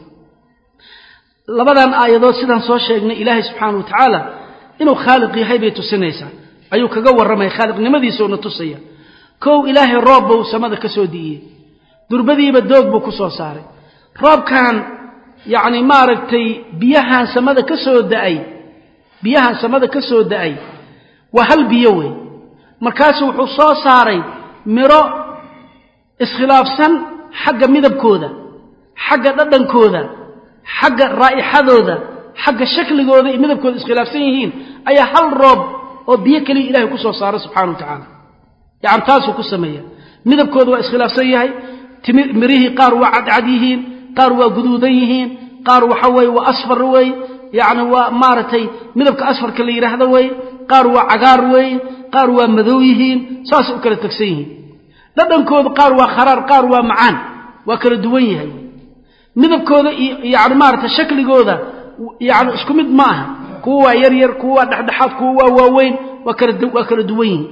labadan aayadood sidaan soo sheegnay ilaahay subxaana wa tacaala inuu khaaliq yahay bay tusinaysaa ayuu kaga warramaya khaaliqnimadiisauna tusaya kow ilaahay roob buu samada ka soo di'iyey durbadiiba doog buu ku soo saaray roobkan yacni maaragtay biyahan samada ka soo da'ay biyahan samada ka soo da'ay waa hal biyo wey markaasu wuxuu soo saaray miro iskhilaafsan xagga midabkooda xagga dhadhankooda xagga raa'ixadooda xagga shakligooda iyo midabkooda iskhilaafsan yihiin ayaa hal roob oo biyo keliya ilahay ku soo saaray subxana wa tacaala yacni taasuu ku sameeya midabkooda waa iskhilaafsan yahay mirihii qaar waa cadcad yihiin qaar waa guduudan yihiin qaar waxa weeye waa asfar weeye yacni waa maaragtay midabka asfarka la yidhaahdo weeye qaar waa cagaar weeye qaar waa madow yihiin saasay u kala tegsan yihiin dhadhankooda qaar waa kharaar qaar waa macaan waa kala duwan yahay midabkooda iyo yani maaragtay shakligooda yani isku mid ma aha kuwa waa yar yar kuwa waa dhexdhexaad kuwa waa waaweyn waa kala waa kala duwan yihiin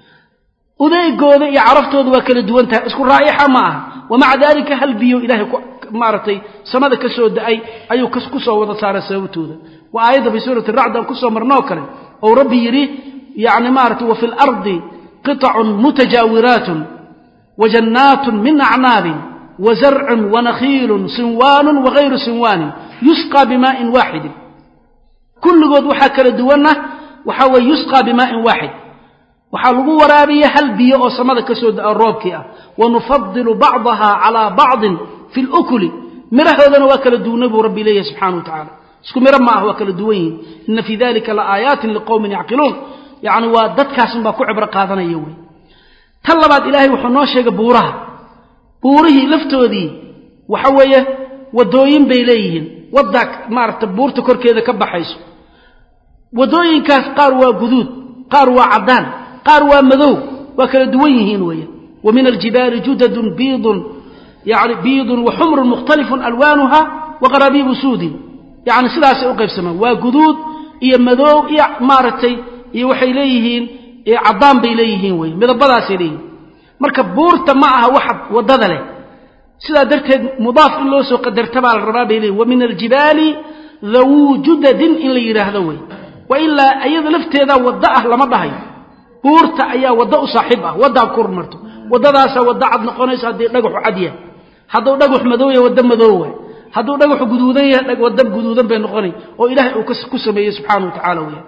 udeygooda iyo caraftooda waa kala duwan tahay isku raa'ixa ma aha wamaca daalika hal biyo ilaahay maaragtay samada ka soo da-ay ayuu ku soo wada saaray sababtooda waa aayadda fi suurati racd aan kusoo marnoo kale ou rabbi yidhi yani maaragtay wa fi lardi qitacun mutajaawiraatun wa jannaatun min acnaabin wa zarcun wa nakhiilun sinwaanun wagayru sinwaanin yusqaa bimaa'in waaxidin kulligood waxaa kala duwanna waxaa weeye yusqaa bimaa'in waaxid waxaa lagu waraabiya hal biyo oo samada ka soo da-o roobkii ah wanufadilu bacdaha calaa bacdin fi lukuli mirahoodana waa kala duwanay buu rabbi leeyahy subxana wa tacala isku miro ma ah waa kala duwan yihin ina fii dalika la aayaatin liqowmin yacqiluun yacni waa dadkaasun baa ku cibro qaadanaya wey tan labaad ilaahay wuxuu noo sheegay buuraha buurihii laftoodii waxa weeye waddooyin bay leeyihiin waddaa maaragta buurta korkeeda ka baxayso waddooyinkaas qaar waa guduud qaar waa caddaan qaar waa madow waa kala duwan yihiin weeye wa min aljibaali judadun biidun yani biidun wa xumrun mukhtalifun alwaanuha wa qaraabiibu suudin yacni sidaasay u qaybsamaan waa guduud iyo madow iyo maaragtay iyo waxay leeyihiin caddaan bay leeyihiin weye midabadaasay leeyihiin marka buurta ma aha waxa waddada leh sidaa darteed mudaaf in loo soo qadarta baa la rabaa bay leeyihin wa min aljibaali dhawuu judadin in la yidhaahdo wey wa ilaa iyada lafteedaa waddo ah lama dhahayo buurta ayaa waddo u saaxiib ah waddaa ku hormarto waddadaasaa waddo cad noqonayso haddii dhagaxu cad yahay hadduu dhagax madow yahay waddo madow waay hadduu dhagaxu guduudan yahay waddo guduudan bay noqonay oo ilaahay uu ku sameeyey subxaana wa tacaala weya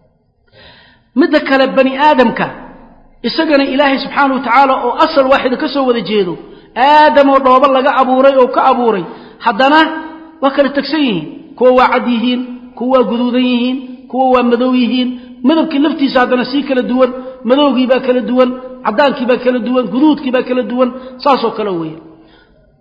midda kale bani aadamka isagana ilaahay subxaana wa tacaala oo asal waaxida ka soo wada jeedo aadamoo dhoobo laga abuuray oo ka abuuray haddana waa kala tegsan yihiin kuwa waa cad yihiin kuwa waa guduudan yihiin kuwa waa madow yihiin madabkii laftiisa haddana sii kala duwan madowgii baa kala duwan caddaankii baa kala duwan guduudkii baa kala duwan saasoo kale weeye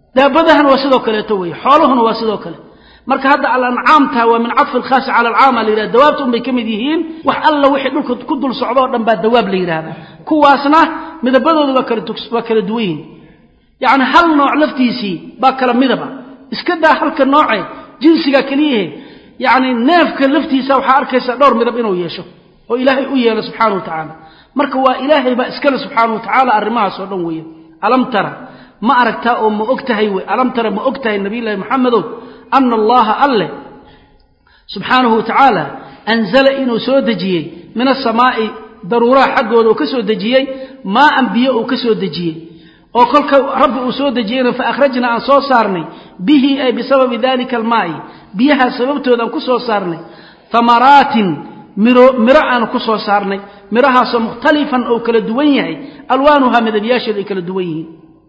daabadahana waa sidoo kaleeto weeye xooluhuna waa sidoo kale marka hadda alancaamta waa min cadfi alkhaasi cala alcaama la yidhahda dawaabta un bay ka mid yihiin wax alla wixii dhulka ku dul socdo oo dhan baa dawaab la yidhaahdaa kuwaasna midabadooda waa kala waa kala duwan yihin yacni hal nooc laftiisii baa kala midaba iska daa halka nooce jinsiga keliyahe yacni neefka laftiisa waxaa arkaysa dhowr midab inuu yeesho oo ilaahay u yeelo subxaana wa tacaala marka waa ilaahay baa iskale subxaana wa tacaala arrimahaas oo dhan weeye alam tara ma aragtaa oo ma og tahay wey alam tara ma og tahay nabiyullaahi maxamedow ana allaha alleh subxaanahu wa tacaala anzala inuu soo dejiyey min asamaa'i daruuraha xaggooda uu ka soo dejiyey maaan biyo uu ka soo dejiyey oo kolka rabbi uu soo dejiyeyna fa akhrajna aan soo saarnay bihi ay bisababi dalika almaa'i biyahaa sababtooda aan ku soo saarnay hamaraatin miro miro aan ku soo saarnay mirahaasoo mukhtalifan oo kala duwan yahay alwaanuhaa midabyaasheeda ay kala duwan yihiin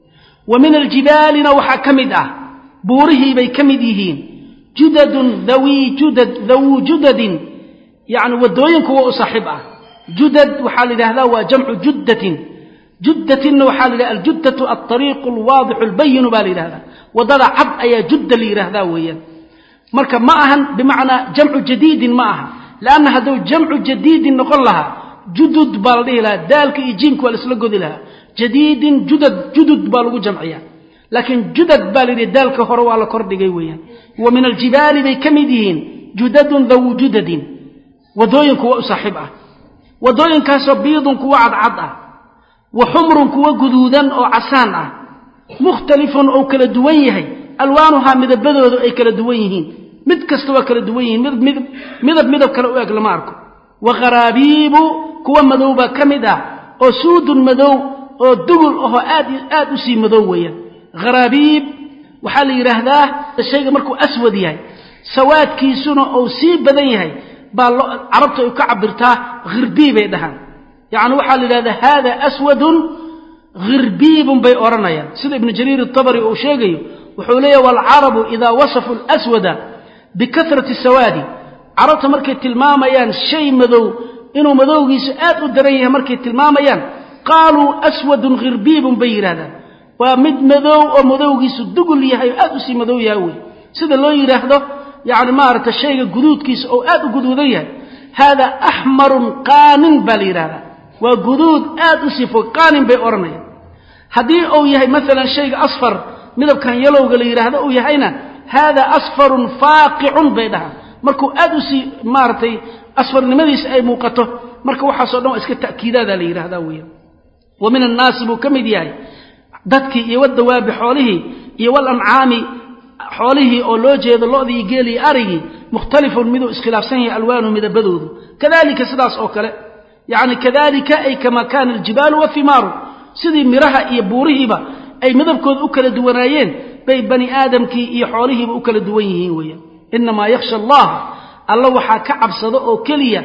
wa min aljibaalina waxaa ka mid ah buurihii bay ka mid yihiin judadun dhawii judad dhawuu judadin yacni waddooyin kuwa u saaxiib ah judad waxaa la yidhahdaa waa jamcu juddatin juddatinna waxaa la yidhahda aljuddatu alطariiqu alwaadixu albayinu baa la yidhahdaa waddada cad ayaa judda la yidhaahdaa weeyaan marka ma ahan bimacnaa jamcu jadiidin ma aha leanna hadduu jamcu jadiidin noqon lahaa judud baa la dhihi lahaa daalka iyo jiimka waa la isla godi lahaa jadiidin judad judud baa lagu jamciyaa laakiin judad baa la yidhi daalka hore waa la kordhigay weeyaan wa min aljibaali bay ka mid yihiin judadun dhawu judadin waddooyin kuwa u saaxiib ah waddooyinkaasoo biidun kuwa cadcad ah wa xumrun kuwa guduudan oo casaan ah mukhtalifun oo kala duwan yahay alwaanuhaa midabadoodu ay kala duwan yihiin mid kasta waa kala duwan yihiin midab midab midab kale u eg lama arko wa kharaabiibu kuwa madow baa ka mid ah oo suudun madow oo dugul ahoo aad aad u sii madow weeyaan kharaabiib waxaa la yidhaahdaa shayga markuu aswad yahay sawaadkiisuna uu sii badan yahay baa carabta ay ka cabirtaa khirbii bay dhahaan yacni waxaa la yidhahdaa haada aswadun khirbiibun bay odhanayaan sida ibnu jariir atabari uu sheegayo wuxuu leeyahy waalcarabu idaa wasafu alaswada bikahrati sawaadi carabta markay tilmaamayaan shay madow inuu madowgiisu aad u daran yahay markay tilmaamayaan qaaluu aswadun khirbiibun bay yidhahdaan waa mid madow oo madowgiisu dugul yahay oo aad u sii madow yahay wey sida loo yidhaahdo yacni maaragta shayga guduudkiisa oo aad u guduudan yahay haada axmarun qaanin baa la yidhahdaa waa guduud aad u sii fog qaanin bay odhanayaan haddii uu yahay maalan shayga asfar midabkan yalowga la yidhaahdo uu yahayna haada asfarun faaqicun bay dhahaan markuu aad u sii maaragtay asfarnimadiisa ay muuqato marka waxaasoo dhan waa iska ta'kiidaadaa la yidhahdaa weeyaan wa min annaasi buu ka mid yahay dadkii iyo wadawaabi xoolihii iyo walancaami xoolihii oo loo jeedo lo'dii iyo geeli iyo arigii mukhtalifun miduu iskhilaafsan yahay alwaanuhu midabadoodu kadalika sidaas oo kale yacni kadalika ay kama kaana aljibaalu wathimaaru sidii miraha iyo buurihiiba ay midabkooda u kala duwanaayeen bay bani aadamkii iyo xoolihiiba u kala duwan yihiin weeyaan inamaa yakhsha allaha alla waxaa ka cabsado oo keliya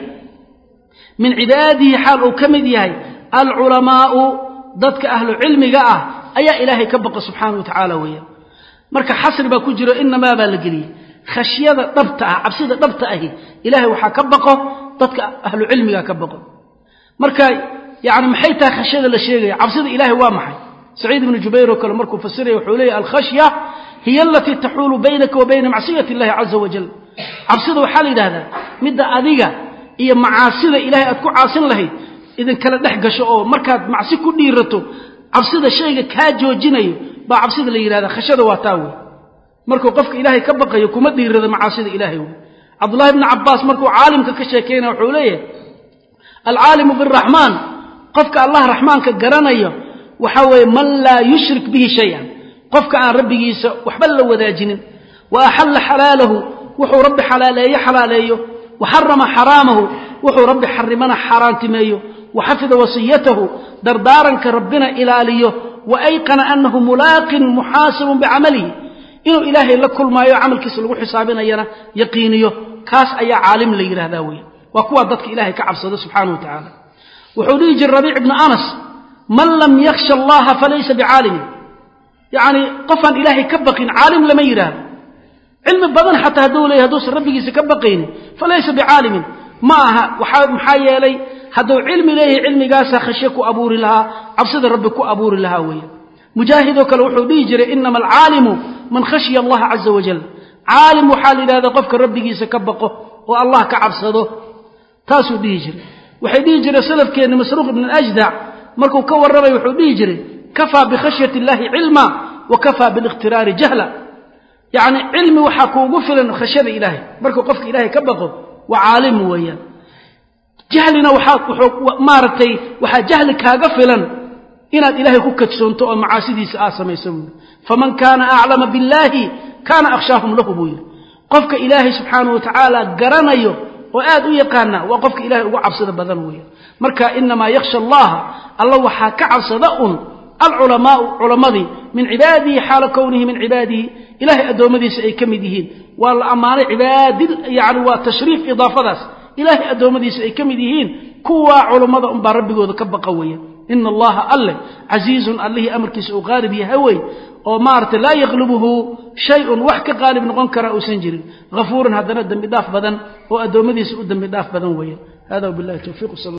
min cibaadihi xaal uu ka mid yahay alculamaa'u dadka ahlu cilmiga ah ayaa ilaahay ka baqa subxaana wa tacaala weeyaan marka xasri baa ku jiro inamaa baa la geliyey khashyada dhabta ah cabsida dhabta ahi ilaahay waxaa ka baqo dadka ahlu cilmiga ka baqo marka yani maxay tahay khashyada la sheegaya cabsida ilaahay waa maxay saciid ibnu jubayr oo kale markuu fasiraya wuxuu leeyahy alkhashya hiya alatii taxuulu baynaka wa bayna macsiyati illahi caza wajal cabsida waxaa la yidhahdaa midda adiga iyo macaasida ilahay aad ku caasin lahayd idinkala dhex gasho oo markaad macsi ku dhiirato cabsida shayga kaa joojinayo baa cabsida la yidhahdaa khashada waa taa wey markuu qofka ilaahay ka baqayo kuma dhiirado macaasida ilaahay wey cabdullahi bni cabaas markuu caalimka ka sheekeynaya wuxuu leeyahay alcaalimu biraxmaan qofka allah raxmaanka garanayo waxaa weeye man laa yushrik bihi shay-an qofka aan rabbigiisa waxba la wadaajinin wa axalla xalaalahu wuxuu rabbi xalaaleeyo xalaaleeyo wa xarama xaraamahu wuxuu rabbi xarimana xaaraantimeeyo wa xafida wasiyatahu dardaaranka rabbina ilaaliyo wa ayqana annahu mulaaqin muxaasabun bicamalihi inuu ilaahay la kulmaayo camalkiisa lagu xisaabinayana yaqiiniyo kaas ayaa caalim la yidhahdaa weeye waa kuwaa dadka ilaahay ka cabsado subxaana wa tacaala wuxuu dhihi jira rabiic ibnu anas man lam yakhsha allaha falaysa bicaalimin yacni qofaan ilaahay ka baqin caalim lama yidhaahdo cilmi badan xataa hadduu leeyahy hadduusan rabbigiisa ka baqaynin falaysa bicaalimin ma aha waxaa maxaa yeelay hadduu cilmi leeyahay cilmigaasaa khashye ku abuuri lahaa cabsida rabbi ku abuuri lahaa weeye mujaahidoo kale wuxuu dhihi jiray inama alcaalimu man khashiya allaha caza wajal caalim waxaa la yidhahdaa qofka rabbigiisa ka baqo oo allah ka cabsado taasuu dhihi jiray waxay dhihi jireen salafkeenni masruuq ibn ajdac markuu ka warramay wuxuu dhihi jiray kafaa bikhashyati illahi cilma wa kafaa biliqhtiraari jahla yacni cilmi waxaa kuugu filan khashyada ilaahay markuu qofka ilaahay ka baqo waa caalim weeyaan jahlina waxaa maaragtay waxaa jahli kaaga filan inaad ilaahay ku kadsoonto oo macaasidiisa aad samayso buuri faman kaana aclama billaahi kaana akhshaahum lahu buu yidhi qofka ilaahay subxaanahu watacaala garanayo oo aad u yaqaana waa qofka ilahay ugu cabsida badan weeyaan marka inamaa yakhsha allaha alla waxaa ka cabsada un alculamaau culammadii min cibaadihi xaala kownihi min cibaadihi ilahay addoommadiisa ay ka mid yihiin waa la ammaanay cibaadi yani waa tashriif idaafadaas ilaahay addoommadiisa ay ka mid yihiin kuwaa culammada unbaa rabbigooda ka baqa weya ina allaha alleh casiizun allihii amarkiisa uu qaalib yahay wey oo maaragtay laa yaklubuhu shay-un wax ka qaalib noqon kara uusan jirin hafuuran haddana dembi dhaaf badan oo addoommadiisa u dembi dhaaf badan weeya hada wabilahi towfiiq